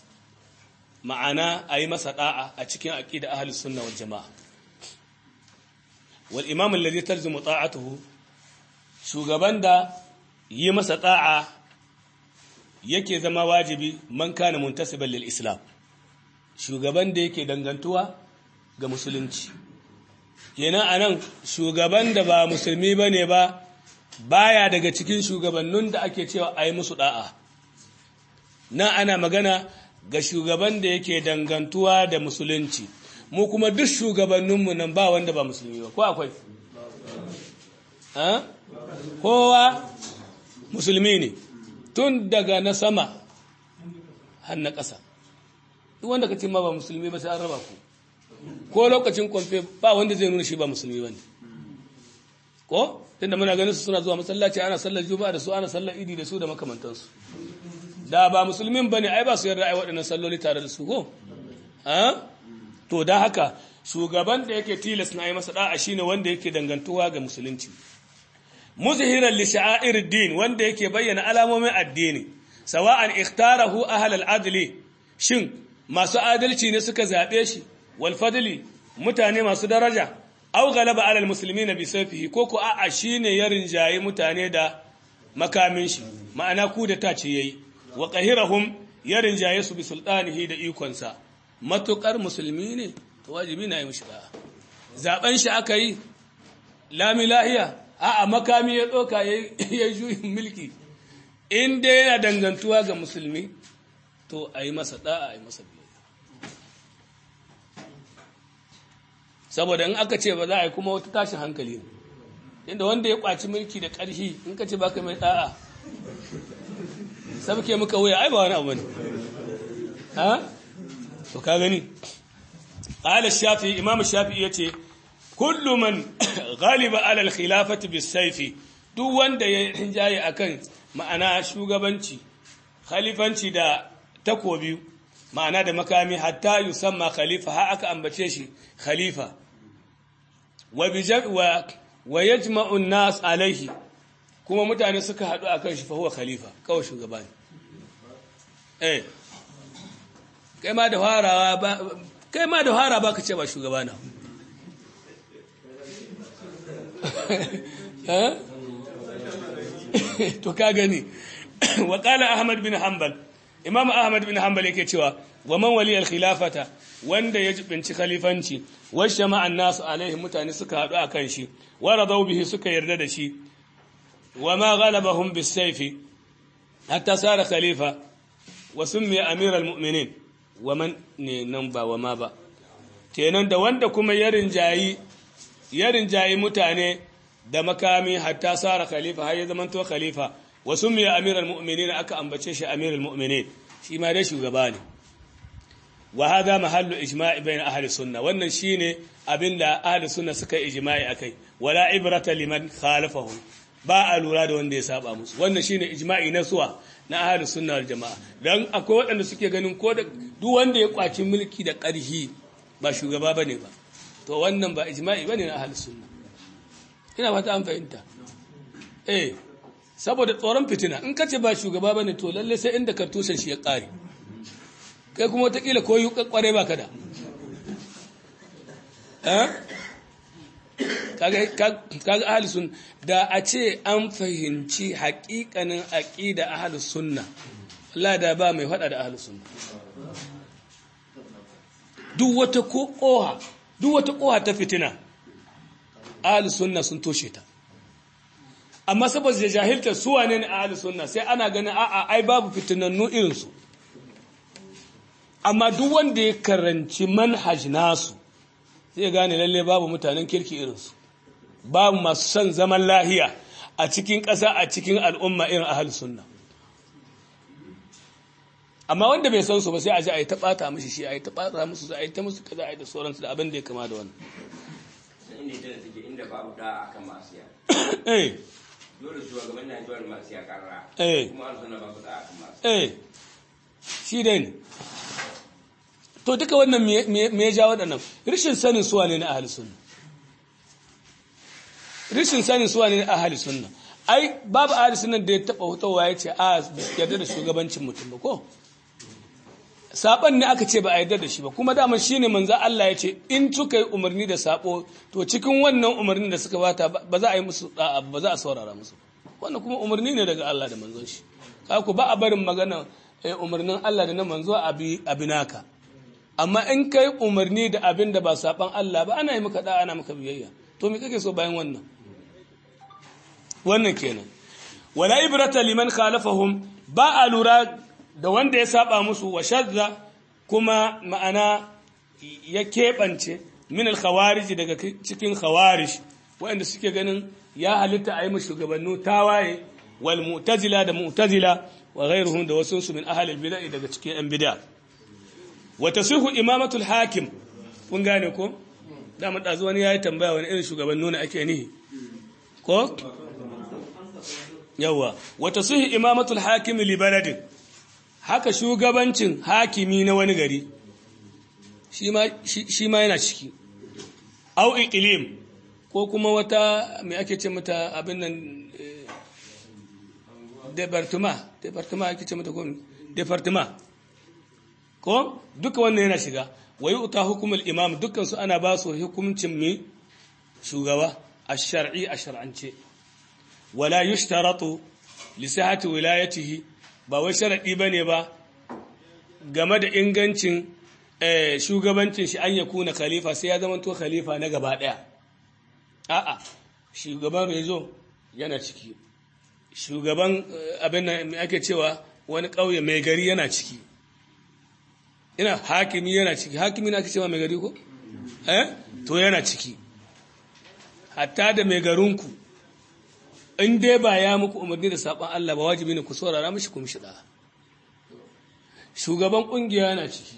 ma'ana a yi masa da'a a cikin aqida ahli sunna wal jama'a wal imam alladhi talzimu ta'atuhu shugaban da yi masa ta'a yake zama wajibi man kana muntasiban lil islam shugaban da yake dangantuwa ga musulunci kenan anan shugaban da ba musulmi bane ba baya daga cikin shugabannin da ake cewa ayi musu da'a na ana magana ga shugaban da yake dangantuwa da musulunci mu kuma duk shugabanninmu nan ba wanda ba musulmi ba ko akwai kowa musulmi ne tun daga na sama har na ƙasa duk wanda ka ce ma ba musulmi ba sai an raba ku ko lokacin kwamfe ba wanda zai nuna shi ba musulmi ba ne ko tunda muna ganin su suna zuwa masallaci ana sallar juma'a da su ana sallar idi da su da makamantansu da ba musulmin bane ai ba su yarda ai waɗannan salloli tare da su ko to da haka shugaban da yake tilas na yi masa da'a shine wanda yake dangantuwa ga musulunci muzhiran li sha'air din wanda yake bayyana alamomin addini sawa'an ikhtarahu ahl al-adli shin masu adalci ne suka zabe shi wal fadli mutane masu daraja aw galaba ala al-muslimin bi sayfihi ko ko a'a shine ya rinjaye mutane da makamin shi ma'ana ku da ta ce yayi wa qahirahum ya rinjaye su bi sultanihi da ikonsa matukar musulmi ne to wajibi na yi mishi da'a zaben shi aka yi lami lahiya a'a makami ya doka ya juyin mulki in dai yana dangantuwa ga musulmi to a yi masa da'a a yi masa biyayya saboda in aka ce ba za a yi kuma wata tashin hankali ne inda wanda ya kwaci mulki da ƙarfi in ka ce ba ka mai da'a sabke muka wuya ai ba wani abu ne ha to ka gani qala shafi imam shafi yace kullu man ghaliba ala al-khilafati bis-sayf duk wanda ya rinjaye akan ma'ana shugabanci khalifanci da takobi ma'ana da makami hatta yusamma khalifa ha aka ambace shi khalifa wa wa wa yajma'u an-nas alayhi kuma mutane suka haɗu akan shi fa huwa khalifa kawai shugaba ne eh kai ma da farawa ba kai ma da fara ba ka ce ba shugaba na to ka gani wa qala ahmad bin hanbal imam ahmad bin hanbal yake cewa wa man wali al khilafata wanda ya jibinci khalifanci wa shama'a an-nas alaihi mutane suka hadu akan shi wa radaw bihi suka yarda da shi wa ma ghalabahum bis sayfi hatta sara khalifa wa summiya amiral mu'minin wa man ne nan ba wa ma ba kenan da wanda kuma ya rinjayi ya rinjayi mutane da makami hatta sara khalifa har ya zama to khalifa wa summiya amiral mu'minin aka ambace shi amiral mu'minin shi ma dai shugaba ne wa hada mahallu ijma'i bain ahli sunna wannan shine abinda ahli sunna suka ijma'i akai wala ibrata liman khalafahu ba a lura da wanda ya saba musu wannan shine ijma'i na suwa na ahli sunna wal jamaa dan akwai waɗanda suke ganin ko da duk wanda ya kwaci mulki da ƙarhi ba shugaba bane ba to wannan ba ijma'i bane na ahli sunna ina fata an fahimta eh saboda tsoron fitina in kace ba shugaba bane to lalle sai inda ka tusan shi ya ƙare kai kuma wataƙila ko yi kware ba ka da kaga ahli sunna da a ce an fahimci haƙiƙanin aqida ahli sunna Allah da ba mai faɗa da ahli sunna duk wata koha duk wata koha ta fitina ahli sunna sun toshe ta amma saboda jahilta su wane ne ahli sunna sai ana ganin a'a ai babu fitinannu irin su amma duk wanda ya karanci manhaj nasu zai gane lalle babu mutanen kirki irinsu babu masu son zaman lahiya a cikin ƙasa a cikin al'umma irin ahal sunna amma wanda bai san su ba sai a ji a yi ta ɓata mishi shi a yi ta ɓata musu a yi ta musu kaza a yi da sauransu da abin da ya kama da wannan inda ita take inda babu da akan masu ya eh dole shugaban na jiwar masu ya karra Eh. kuma an suna babu da akan masu eh shi dai ne to duka wannan me- me me ya ja waɗannan rishin sanin suwa ne na ahli sunna rishin sanin suwa ne na ahli sunna ai babu ahli sunna da ya taɓa hutowa ya ce a yarda da shugabancin mutum ba ko saban ne aka ce ba a yarda da shi ba kuma dama shine manzo Allah ya ce in suka yi umarni da sabo to cikin wannan umarnin da suka bata ba za a yi musu da'a ba za a saurara musu wannan kuma umarni ne daga Allah da manzon shi ku ba a barin magana umarnin Allah da na manzo abi abinaka amma in kai umarni da abin da ba saban Allah ba ana yi maka da'a ana maka biyayya to me kake so bayan wannan wannan kenan wala ibrata liman khalafahum ba a lura da wanda ya saba musu wa shadda kuma ma'ana ya keɓance min al-khawarij daga cikin khawarij waɗanda suke ganin ya halitta a yi mu shugabannu tawaye wal mu'tazila da mu'tazila wa ghairuhum da wasu min ahli al-bid'ah daga cikin yan bid'a wa tasihu imamatu al-hakim kun gane ko da mu dazu wani yayi tambaya wani irin shugabannu ne ake nihi ko yawa wa tasihu imamatu al-hakim li baladin haka shugabancin hakimi na wani gari shi ma yana ciki au iqlim ko kuma wata mai ake ce mata abin nan departement departement ake ce mata ko departement ko duka wannan yana shiga wayi uta hukumul imam dukkan su ana ba su hukuncin mi shugaba ash-shar'i a shar'ance wala yushtaratu li sihhati wilayatihi ba wai sharadi bane ba game da ingancin shugabancin shi an yakuna khalifa sai ya zama to khalifa na gaba daya a'a shugaban rezo yana ciki shugaban abin da ake cewa wani ƙauye mai gari yana ciki ina hakimi yana ciki hakimi na ake cewa mai gari ko eh to yana ciki hatta da mai garinku in dai ba ya muku umarni da saban Allah ba wajibi ne ku saurara mishi ku mishi da shugaban kungiya yana ciki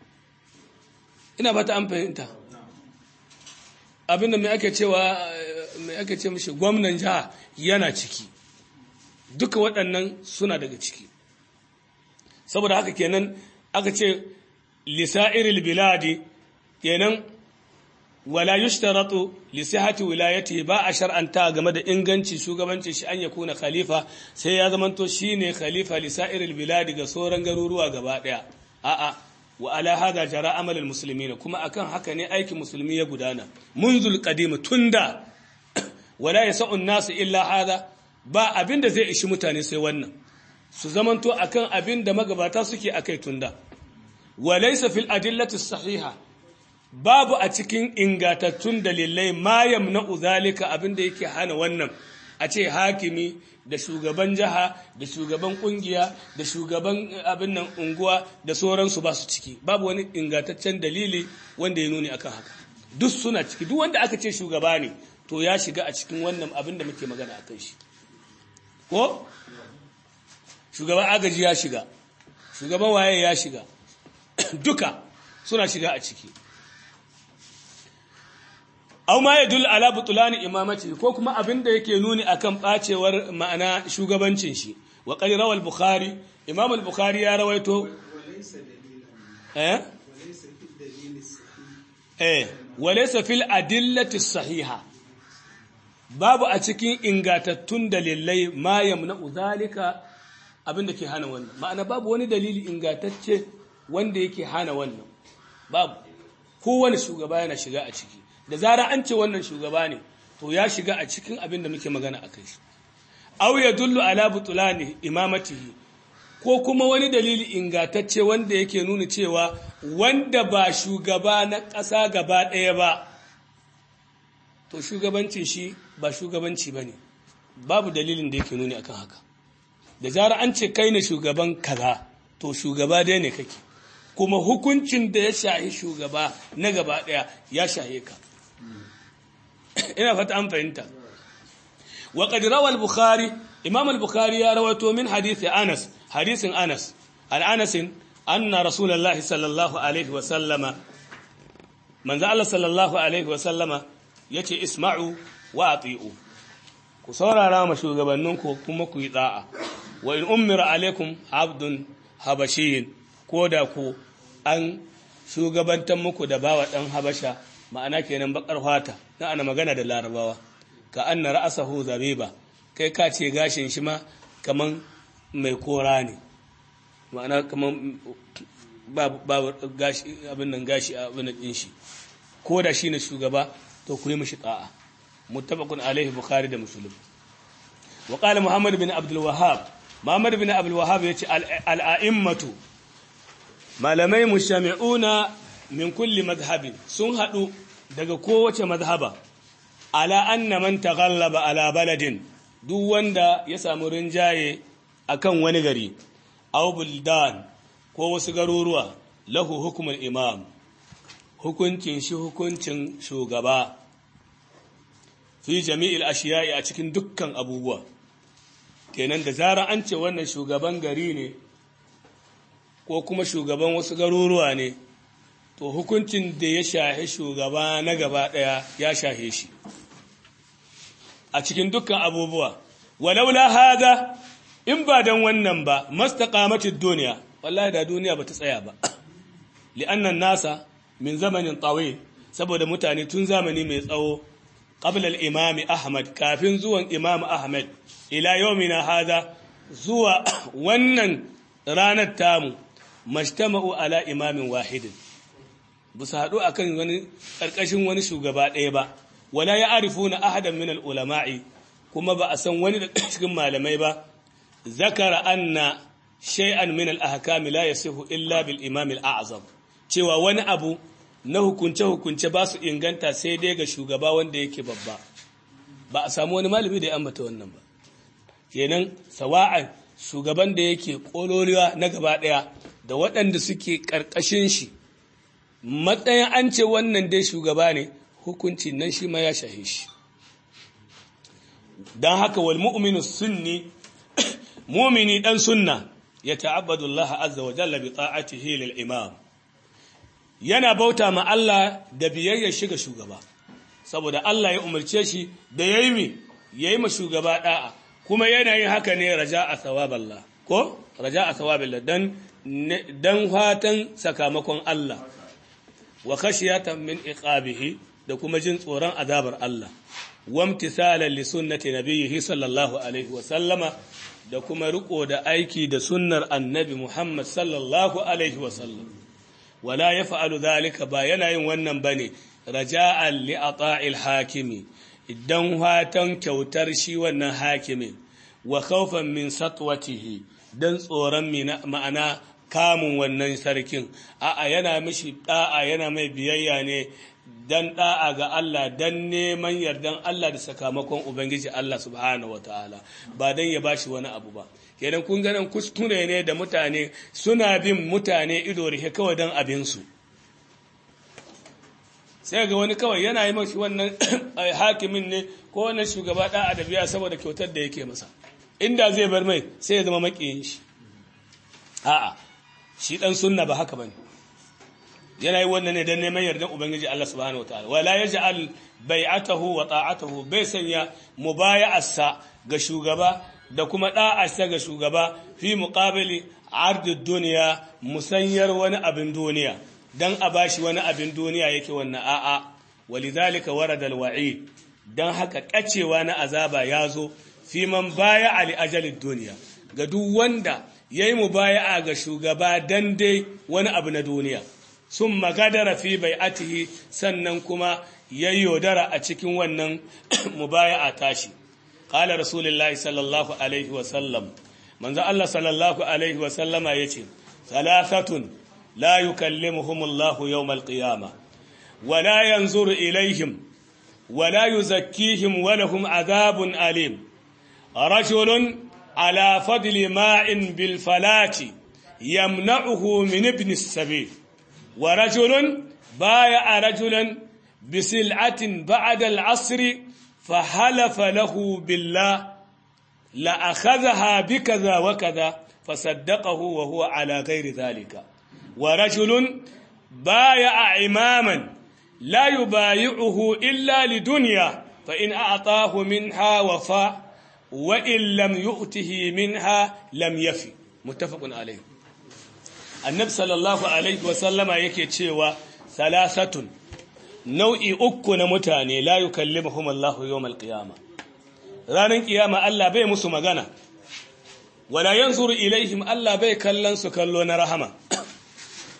ina fata an fahimta abinda mai ake cewa mai ake ce mishi gwamnan jiha yana ciki duka waɗannan suna daga ciki saboda haka kenan aka ce lisa'iril biladi kenan wala yushtaratu li sihhati wilayati ba a shar'anta game da inganci shugabanci shi an yakuna khalifa sai ya zamanto shine khalifa lisa'iril biladi ga sauran garuruwa gaba daya a'a wa ala hada jara amalul muslimin kuma akan haka ne aikin musulmi ya gudana munzul qadim tunda wala yasau nasu illa hada ba abinda zai ishi mutane sai wannan su zamanto akan abinda magabata suke akai tunda walaysa fil adillati sahiha babu a cikin ingatattun dalilai ma yamna'u zalika abinda yake hana wannan a ce hakimi da shugaban jiha da shugaban kungiya da shugaban abin nan unguwa da sauransu ba su ciki babu wani ingataccen dalili wanda ya nuni akan haka duk suna ciki duk wanda aka ce shugaba ne to ya shiga a cikin wannan abin da muke magana akan shi ko shugaban agaji ya shiga shugaban waye ya shiga duka suna shiga a ciki aw ma yadul ala butulani imamati ko kuma abin da yake nuni akan bacewar ma'ana shugabancin shi wa qali rawal bukhari imam al-bukhari ya rawaito eh eh walaysa fil adillati sahiha babu a cikin ingatattun dalilai ma yamna zalika abin da ke hana wannan ma'ana babu wani dalili ingatacce wanda yake hana wannan babu kowane shugaba yana shiga a ciki da zara an ce wannan shugaba ne to ya shiga a cikin abin da muke magana a kai aw ya dullu ala butulani imamatihi ko kuma wani dalili ingatacce wanda yake nuna cewa wanda ba shugaba na ƙasa gaba ɗaya ba to shugabancin shi ba shugabanci ba ne babu dalilin da yake nuni akan haka da zara an ce kai ne shugaban kaza to shugaba dai ne kake kuma hukuncin da ya shahi shugaba na gaba ɗaya ya shahe ka ina fata an fahimta wa qad rawa al-bukhari imam al-bukhari ya rawaito min hadisi anas hadisin anas an anas anna rasulullahi sallallahu alaihi wa sallama manzo Allah sallallahu alaihi wa sallama yace isma'u wa ati'u ku saurara ma shugabanninku kuma ku yi da'a wa in ummira alaikum abdun habashiyin ko da ku an shugabantar muku da bawa dan habasha ma'ana kenan bakar fata na ana magana da larabawa ka anna ra'asahu zabiba kai ka ce gashin shi ma kaman mai kora ne ma'ana kaman ba ba gashi abin nan gashi abin nan din shi ko da shine shugaba to ku yi mishi ta'a muttafaqun alaihi bukhari da muslim wa qala muhammad bin abdul wahhab muhammad bin abdul wahhab yace al a'immatu malamai mujtami'una min kulli madhhabin sun hadu daga kowace madhhaba ala anna man taghallaba ala baladin duk wanda ya samu rinjaye akan wani gari aw buldan ko wasu garuruwa lahu hukumul imam hukuncin shi hukuncin shugaba fi jami'il ashiya'i a cikin dukkan abubuwa kenan da zara an ce wannan shugaban gari ne ko kuma shugaban wasu garuruwa ne to hukuncin da ya shahe shugaba na gaba daya ya shahe shi a cikin dukkan abubuwa walaula hada in ba dan wannan ba mastaqamatid duniya wallahi da duniya bata tsaya ba li'annan nasa min zamanin tawil saboda mutane tun zamani mai tsawo qabla al-imam ahmad kafin zuwan imam ahmad ila yawmina hada zuwa wannan ranar tamu majtama'u ala imamin wahidin bu su haɗu akan wani ƙarƙashin wani shugaba ɗaya ba wala ya arifu na ahadan min ulama'i kuma ba a san wani da cikin malamai ba zakara anna shay'an min al-ahkam la yasihu illa bil imam al-a'zam cewa wani abu na hukunce hukunce ba su inganta sai dai ga shugaba wanda yake babba ba a samu wani malami da ya ambata wannan ba kenan sawa'an shugaban da yake kololiwa na gaba daya da waɗanda suke ƙarƙashin shi matsayin an ce wannan dai shugaba ne hukunci nan shi ma ya shahe shi don haka wal mu'minu sunni mumini dan sunna ya ta'abbadu Allah azza wa jalla bi ta'atihi lil imam yana bauta ma Allah da biyayya shiga shugaba saboda Allah ya umarce shi da yayi mi yayi ma shugaba da'a kuma yana yin haka ne raja'a thawaballah ko raja'a thawabillah dan dan fatan sakamakon Allah wa khashiyatan min iqabihi da kuma jin tsoron azabar Allah wamtisalan li sunnati nabiyhi sallallahu alaihi wa sallama da kuma riko da aiki da sunnar annabi Muhammad sallallahu alaihi wa sallam wala yaf'alu dhalika ba yana yin wannan bane raja'an li ata'il hakimi idan fatan kyautar shi wannan hakimin wa khawfan min satwatihi dan tsoron ma'ana kamun wannan sarkin a'a yana mishi da'a yana mai biyayya ne dan da'a ga Allah dan neman yardan Allah da sakamakon ubangiji Allah subhanahu wataala ba dan ya bashi wani abu ba kenan kun ganin kuskure ne da mutane suna bin mutane ido rike kawai dan abin su sai ga wani kawai yana yi mashi wannan hakimin ne ko wannan shugaba da'a da biya saboda kyautar da yake masa inda zai bar mai sai ya zama makiyin shi a'a shi dan sunna ba haka bane yana yi wannan ne dan neman yardan ubangiji Allah subhanahu wataala wala yaj'al bai'atahu wa ta'atahu bai sanya mubaya'arsa ga shugaba da kuma da'arsa ga shugaba fi muqabili ardud duniya musanyar wani abin duniya dan a bashi wani abin duniya yake wannan a'a walidhalika warada alwa'id dan haka kacewa na azaba yazo fi man baya ali ajalid duniya ga duk wanda yayi mubaya'a ga shugaba dan dai wani abu na duniya sun magadara fi bai'atihi sannan kuma yayyodara a cikin wannan mubaya'a tashi qala rasulullahi sallallahu alaihi wa sallam manzo Allah sallallahu alaihi wa sallama yace thalathatun la yukallimuhumullahu yawmal qiyamah wa la yanzuru ilaihim wa la yuzakkihim wa lahum adhabun alim rajulun ala fadli ma'in bil falati yamna'uhu min ibn as-sabil ورجل بايع رجلا بسلعة بعد العصر فحلف له بالله لأخذها بكذا وكذا فصدقه وهو على غير ذلك ورجل بايع إماما لا يبايعه إلا لدنيا فإن أعطاه منها وفاء وإن لم يؤته منها لم يفي متفق عليه annabi sallallahu alaihi wasallama yake cewa salasatun nau'i uku na mutane la yukallimuhum Allah yawmal qiyama ranar kiyama Allah bai musu magana wala yanzuru ilaihim Allah bai kallon su kallo na rahama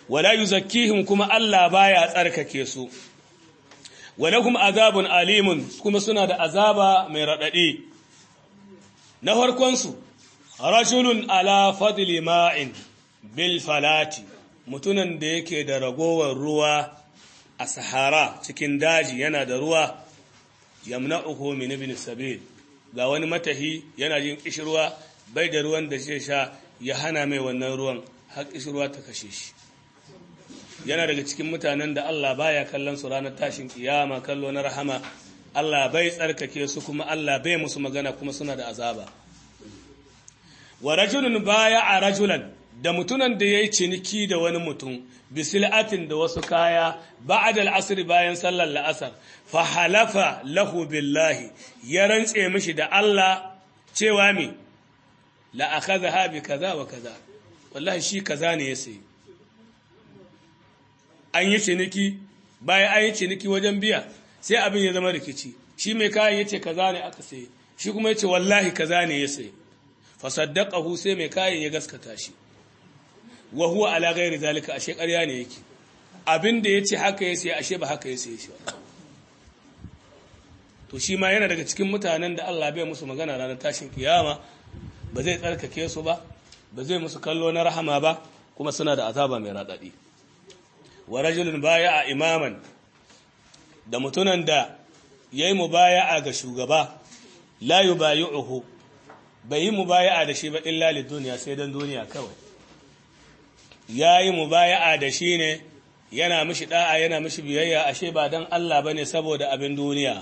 wala yuzakkihim kuma Allah baya tsarkake su walakum azabun alimun kuma suna da azaba mai radadi na farkon su rajulun ala fadli ma'in bil falati mutunan da yake da ragowar ruwa a sahara cikin daji yana da ruwa yamna'uhu min ibn sabil ga wani matahi yana jin kishirwa bai da ruwan da zai sha ya hana mai wannan ruwan har kishirwa ta kashe shi yana daga cikin mutanen da Allah baya kallon su ranar tashin kiyama kallo na rahama Allah bai tsarkake su kuma Allah bai musu magana kuma suna da azaba wa rajulun baya a rajulan da mutunan da ya yi ciniki da wani mutum bisil'atin da wasu kaya ba'ad al'asr bayan sallar la'asar fa halafa lahu billahi ya rantse mishi da Allah cewa mi la akhadha bi kaza wa kaza wallahi shi kaza ne ya sayi an yi ciniki bayan an yi ciniki wajen biya sai abin ya zama rikici shi mai kayan yace kaza ne aka sayi shi kuma yace wallahi kaza ne ya sayi fa saddaqahu sai mai kayan ya gaskata shi wa huwa ala ghairi zalika ashe ƙarya ne yake abin da yace haka ya sayi ashe ba haka ya sayi shi to shi ma yana daga cikin mutanen da Allah bai musu magana ranar tashin kiyama ba zai tsarkake su ba ba zai musu kallo na rahama ba kuma suna da azaba mai radadi wa rajulun baya'a imaman da mutunan da yayi mubaya'a ga shugaba la yubayi'uhu bai yi mubaya'a da shi ba illa lid duniya sai dan duniya kawai yayi mubaya'a da shi ne yana mishi da'a yana mishi biyayya ashe ba dan Allah bane saboda abin duniya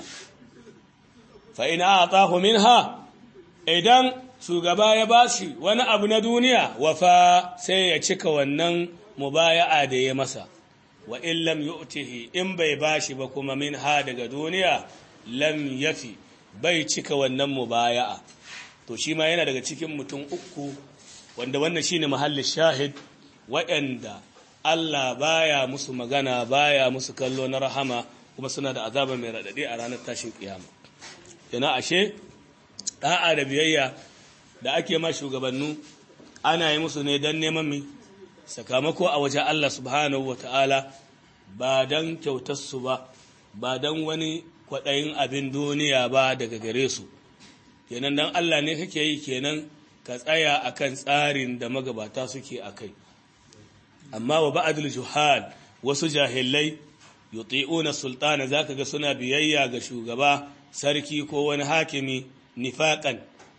fa in a'tahu minha idan shugaba ya bashi wani abu na duniya wafa sai ya cika wannan mubaya'a da ya masa wa in lam yu'tihi in bai bashi ba kuma min ha daga duniya lam yafi bai cika wannan mubaya'a to shi ma yana daga cikin mutum uku wanda wannan shine mahallin shahid waɗanda Allah baya musu magana baya musu kallo na rahama kuma suna da azaba mai radadi a ranar tashin kiyama yana ashe da'a da biyayya da ake ma shugabannu ana yi musu ne don neman mi sakamako a wajen Allah subhanahu wa ta'ala ba don kyautarsu ba ba don wani kwaɗayin abin duniya ba daga gare su kenan don Allah ne kake yi kenan ka tsaya akan tsarin da magabata suke a kai amma wa ba'adul juhal wasu jahilai yuti'una sultana zaka ga suna biyayya ga shugaba sarki ko wani hakimi nifaqan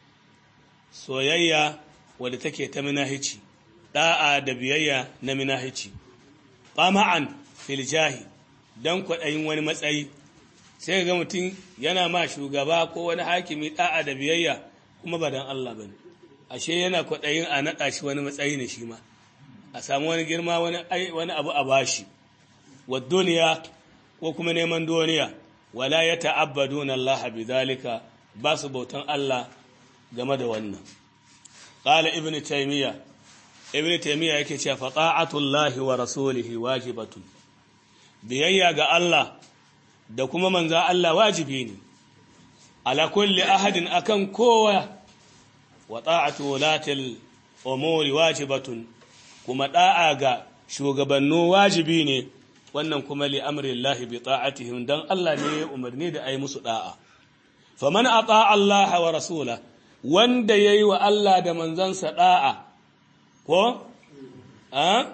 soyayya wadda take ta minahici da'a da biyayya na minahici qama'an fil jahi dan kwaɗayin wani matsayi sai ga mutum yana ma shugaba ko wani hakimi da'a da biyayya kuma ba dan Allah bane ashe yana kwaɗayin a naɗa shi wani matsayi ne shi ma a samu wani girma wani wani abu a bashi wa duniya ko kuma neman duniya wala ya ta'abbaduna Allah bidhalika ba su bautan Allah game da wannan qala ibnu taymiya ibnu taymiya yake cewa fa ta'atullahi wa rasulihi wajibatun biyayya ga Allah da kuma manzo Allah wajibi ne ala kulli ahadin akan kowa wa ta'atu wulatil umuri wajibatun kuma da'a ga shugabannu wajibi ne wannan kuma li amrillahi bi ta'atihim dan Allah ne ya umarni da ai musu da'a faman ata Allah wa rasula wanda yayi wa Allah da manzansa da'a ko a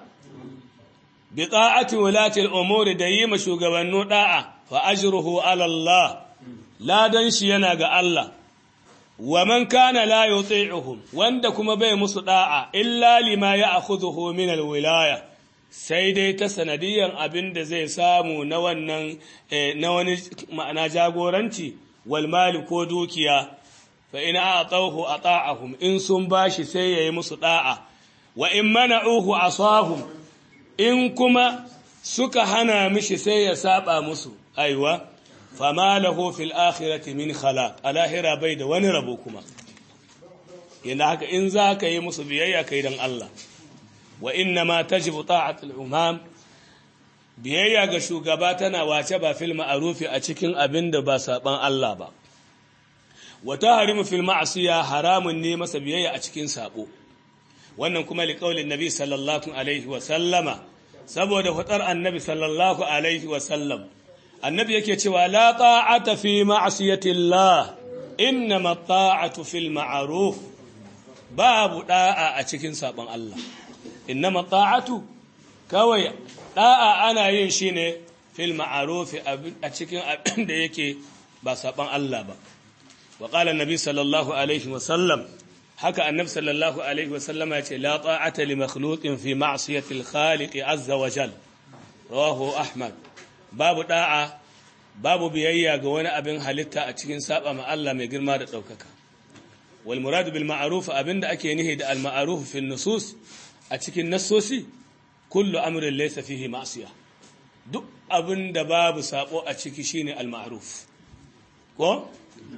bi ta'ati wulati al-umuri da yi ma shugabannu da'a fa ajruhu ala Allah ladan shi yana ga Allah wa man kana la yuti'uhum wanda kuma bai musu da'a illa lima ya'khudhuhu min al-wilaya sai dai ta sanadiyan abin da zai samu na wannan na wani ma'ana jagoranci wal mali ko dukiya fa in a'tawhu ata'ahum in sun bashi sai yayi musu da'a wa in mana'uhu asahum in kuma suka hana mishi sai ya saba musu aiwa fama lahu fil akhirati min khalaq alahira bai da wani rabo kuma yana haka in za ka yi musu biyayya kai dan Allah wa inna ma tajibu ta'atul umam biyayya ga shugaba tana wace ba fil ma'rufi a cikin abin da ba saban Allah ba wa tahrimu fil ma'siya haramun ne masa biyayya a cikin sabo wannan kuma liqaulin nabi sallallahu alaihi wa sallama saboda faɗar annabi sallallahu alaihi wasallam annabi yake cewa la ta'ata fi ma'siyatillah innama ta'atu fil ma'ruf babu da'a a cikin sabon Allah innama ta'atu kawai da'a ana yin shi ne fil ma'ruf a cikin abin da yake ba sabon Allah ba wa qala annabi sallallahu alaihi wasallam haka annabi sallallahu alaihi wasallama ya ce la ta'ata li makhluqin fi ma'siyati al-khaliq azza wa jal rawahu ahmad babu da'a babu biyayya ga wani abin halitta a cikin saba ma Allah mai girma da daukaka wal murad bil ma'ruf abinda ake nihi da al ma'ruf fi nusus a cikin nassosi kullu amrin laysa fihi ma'siya duk abinda babu sabo a ciki shine al ma'ruf ko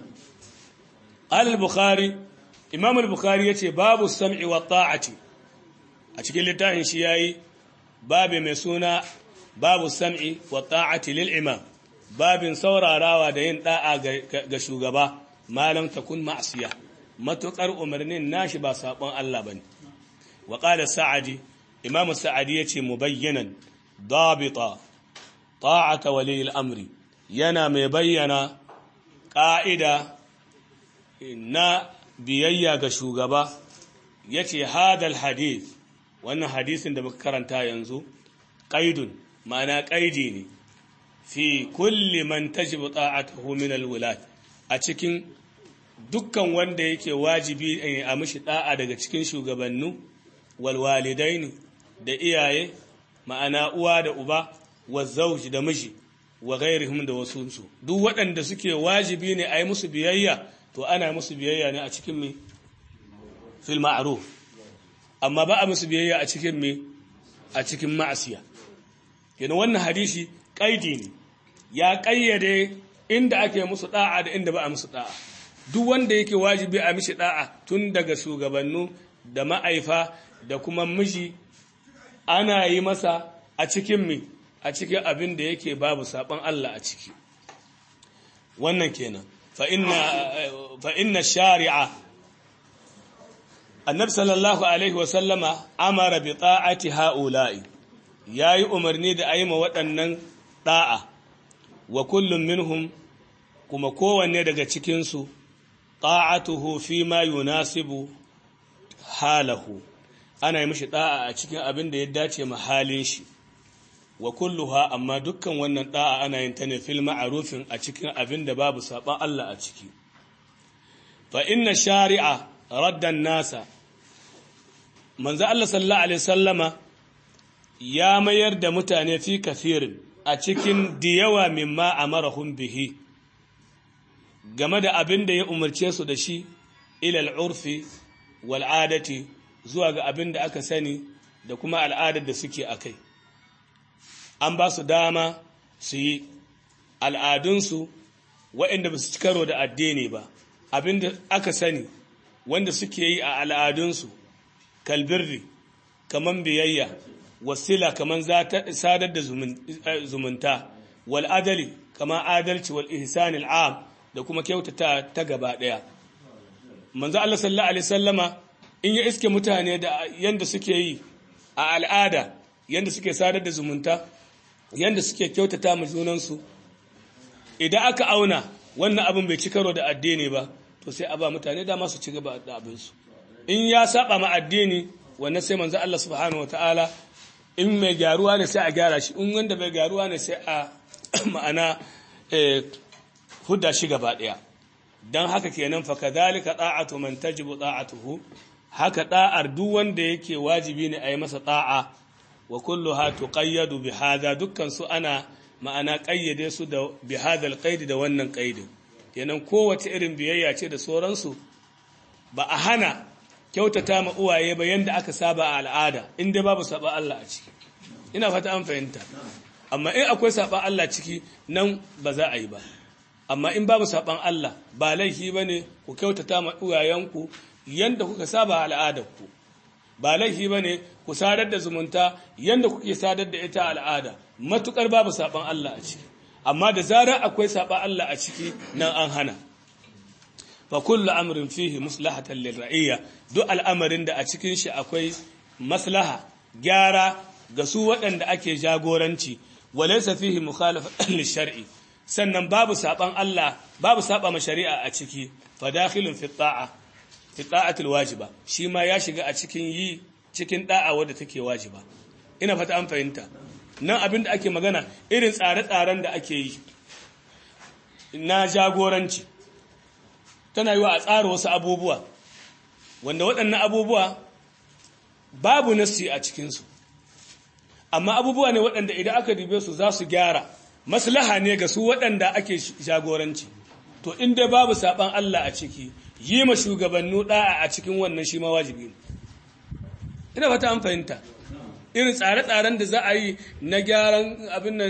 al-bukhari imam al-bukhari yace babu sam'i wa ta'ati a cikin littafin shi yayi babu mai suna babu sam'i wa ta'ati lil imam babin saurarawa da yin da'a ga shugaba malam takun ma'siya matukar umarnin nashi ba sabon Allah bane wa qala sa'adi imam sa'adi yace mubayyanan dabita ta'ata wali al-amri yana mai bayyana ƙa'ida na biyayya ga shugaba ya ce hadal hadith wannan hadisin da muka karanta yanzu ƙaidun ma'ana ƙaidi ne fi kulli man tajibu ta'atuhu min alwulat a cikin dukkan wanda yake wajibi a mishi da'a daga cikin shugabannu wal walidaini da iyaye ma'ana uwa da uba wa zawji da miji wa ghairihim da wasunsu duk waɗanda suke wajibi ne a yi musu biyayya to ana musu biyayya ne a cikin me fil ma'ruf amma ba a musu biyayya a cikin me a cikin ma'asiya kenan wannan hadisi kaidi ne ya kayyade inda ake musu da'a da inda ba a musu da'a duk wanda yake wajibi a mishi da'a tun daga shugabannu da ma'aifa da kuma miji ana yi masa a cikin me a cikin abin da yake babu saban Allah a ciki wannan kenan fa inna shari'a annabi sallallahu alaihi wa sallama amara bi ta'ati ha'ula'i yayi umarni da ayi ma waɗannan da'a wa kullum minhum kuma kowanne daga cikin su ta'atuhu fi ma yunasibu halahu ana yi mishi da'a a cikin abin da ya dace ma halin shi wa kulluha amma dukkan wannan da'a ana yin ta ne fil ma'rufin a cikin abin da babu saban Allah a ciki fa inna shari'a raddan nasa manzo Allah sallallahu alaihi sallama ya mayar da mutane fi kafirin a cikin diyawa mimma amarahum bihi game da abin da ya umarce su da shi ilal urfi wal adati zuwa ga abin da aka sani da kuma al'adar da suke akai an ba su dama su yi al'adunsu waɗanda ba su ci karo da addini ba abinda aka sani wanda suke yi a al'adunsu kalbirri kaman biyayya wasila kaman sadar da zumunta wal adali kaman adalci wal ihsanil am da kuma kyautata ta gaba ɗaya manzo Allah sallallahu alaihi sallama in ya iske mutane da yanda suke yi a al'ada yanda suke sadar da zumunta yanda suke kyautata ma junansu idan aka auna wannan abin bai ci karo da addini ba to sai a ba mutane dama su ci gaba da abinsu in ya saba ma addini wannan sai manzo Allah subhanahu wataala in mai gyaruwa ne sai a gyara shi in wanda bai gyaruwa ne sai a ma'ana hudda shi gaba daya dan haka kenan fa kadhalika da'atu man tajibu da'atuhu haka da'ar duk wanda yake wajibi ne a yi masa da'a wa kulluha tuqayyadu bi hadha dukkan su ana ma'ana kayyade su da bi hadha alqaid da wannan qaidin kenan kowace irin biyayya ce da sauransu ba a hana kyautata ma uwaye ba yanda aka saba a al'ada inda babu saba Allah a ciki ina fata an fahimta amma in akwai saba Allah ciki nan ba za a yi ba amma in babu saban Allah ba laifi bane ku kyautata ma uwayenku yanda kuka saba a al'adarku ba laifi bane ku sadar da zumunta yanda kuke sadar da ita al'ada matukar babu saban Allah a ciki amma da zarar akwai saban Allah a ciki nan an hana fa kullu amrin fihi maslahatan lirra'iyya duk al'amarin da a cikin shi akwai maslaha gyara ga su waɗanda ake jagoranci walaysa fihi mukhalafatan lishar'i sannan babu saban Allah babu saba ma shari'a a ciki fa dakhilun fi ta'a fi ta'atil wajiba shi ma ya shiga a cikin yi cikin da'a wadda take wajiba ina fata an fahimta nan abin da ake magana irin tsare-tsaren da ake yi na jagoranci tana yi wa a tsara wasu abubuwa wanda waɗannan abubuwa babu nassi a cikinsu amma abubuwa ne waɗanda idan aka dube su za su gyara maslaha ne ga su waɗanda ake jagoranci to inda babu saɓan Allah a ciki yi ma shugabannu ɗa'a a cikin wannan shi ma wajibi ne ina fata an fahimta irin tsare-tsaren da za a yi na gyaran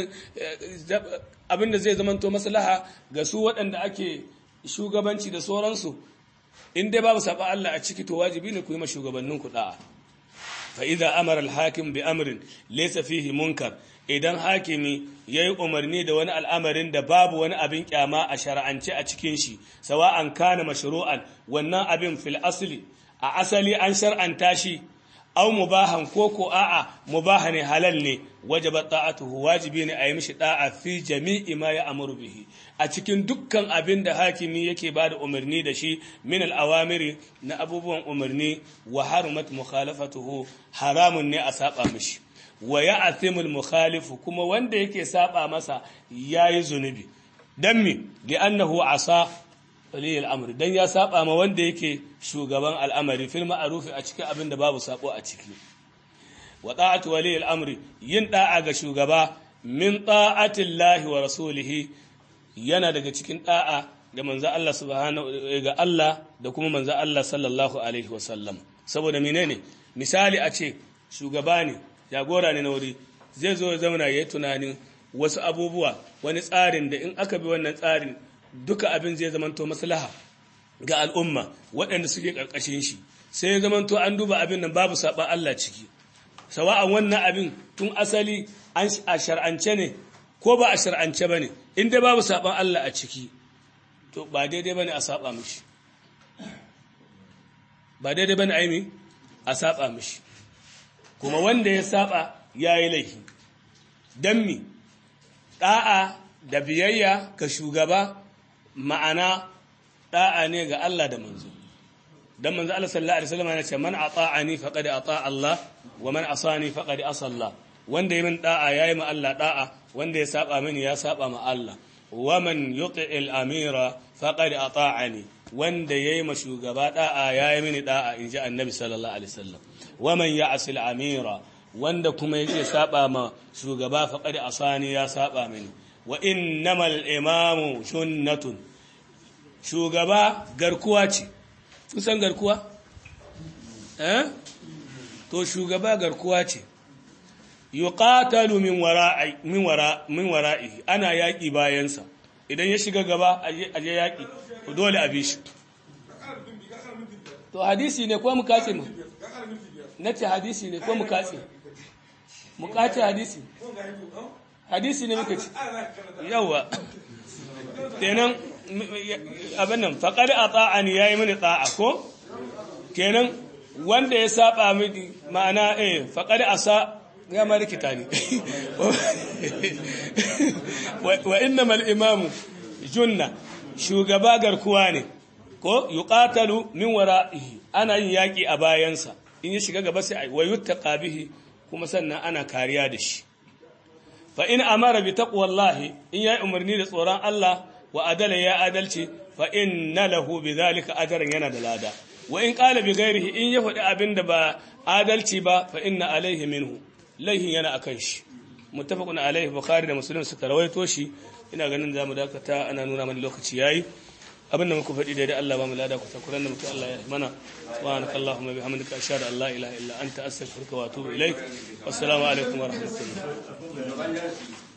abin da zai zamanto maslaha ga su waɗanda ake shugabanci da sauransu in dai babu saba Allah a ciki to wajibi ne ku yi ma shugabannin ku da'a fa idza amara al-hakim bi amrin laysa fihi munkar idan hakimi yayi umarni da wani al'amarin da babu wani abin kyama a shar'ance a cikin shi sawa'an kana mashru'an wannan abin fil asli a asali an shar'anta shi aw mubahan ko ko a'a mubaha ne halal ne wajaba ta'atuhu wajibi ne a yi mishi da'a fi jami'i ma ya amuru bihi a cikin dukkan abin da hakimi yake ba da umarni da shi min al'awamiri na abubuwan umarni wa harumat mukhalafatuhu haramun ne a saba mishi wa ya athimul mukhalifu kuma wanda yake saba masa yayi zunubi dan mi li annahu asa wali al'amri dan ya saba ma wanda yake shugaban al'amari fil ma'ruf a cikin abin da babu sako a ciki wa ta'atu wali al'amri yin da'a ga shugaba min ta'ati Allah wa rasulihi yana daga cikin da'a ga manzo Allah subhanahu ga Allah da kuma manzo Allah sallallahu alaihi wa sallam saboda menene misali a ce shugaba ne jagora ne na wuri zai zo ya zauna yayi tunanin wasu abubuwa wani tsarin da in aka bi wannan tsarin duka abin zai zamanto maslaha ga al'umma waɗanda suke ƙarƙashin shi sai ya zamanto an duba abin nan babu saɓan Allah ciki sawa'an wannan abin tun asali an a shar'ance ne ko ba a shar'ance ba ne in dai babu saɓan Allah a ciki to ba daidai ba ne a saɓa mishi ba daidai ba ne aimi a saɓa mishi kuma wanda ya saɓa ya yi laifi don mi ɗa'a da biyayya ga shugaba ma'ana da'a ne ga Allah da manzo dan manzo Allah sallallahu alaihi wasallam yana ce man ata'ani faqad ata Allah wa man asani faqad asa Allah wanda yayin da'a yayi ma Allah da'a wanda ya saba mini ya saba ma Allah wa man yuti'il amira faqad ata'ani wanda yayi ma shugaba da'a yayi mini da'a inji annabi sallallahu alaihi wasallam wa man ya'sil amira wanda kuma yake saba ma shugaba faqad asani ya saba mini wa innamal imamu sunnatun shugaba garkuwa ce kusan garkuwa eh to shugaba garkuwa ce yuqatalu min wara'i min wara min wara'i ana yaki bayansa idan ya shiga gaba aje yaki to dole a bi shi to hadisi ne ko mu kace mu nace hadisi ne ko mu kace mu kace hadisi hadisi ne muka ci yawa kenan abin nan faƙar a tsa'ani ya yi mini tsa'a ko kenan wanda ya saba mini ma'ana eh faƙar a sa ya ma rikita ne wa inna mal imamu junna shugaba garkuwa ne ko yuqatalu min wara'ihi ana yin yaƙi a bayansa in ya shiga gaba sai wa yuttaqa bihi kuma sannan ana kariya da shi fa in amara bi taqwallahi in yayi umarni da tsoron Allah wa adala ya adalci fa inna lahu bidhalika ajran yana da lada wa in qala bi ghairihi in ya faɗi abin da ba adalci ba fa inna alaihi minhu laihin yana akan shi muttafaqun alaihi bukhari da muslim suka rawaito shi ina ganin zamu dakata ana nuna mana lokaci yayi abin da muka faɗi daidai Allah ba mu lada ku takuran da mutu Allah ya mana subhanaka allahumma bihamdika ashhadu an la ilaha illa anta astaghfiruka wa atubu ilaik wassalamu alaikum wa rahmatullah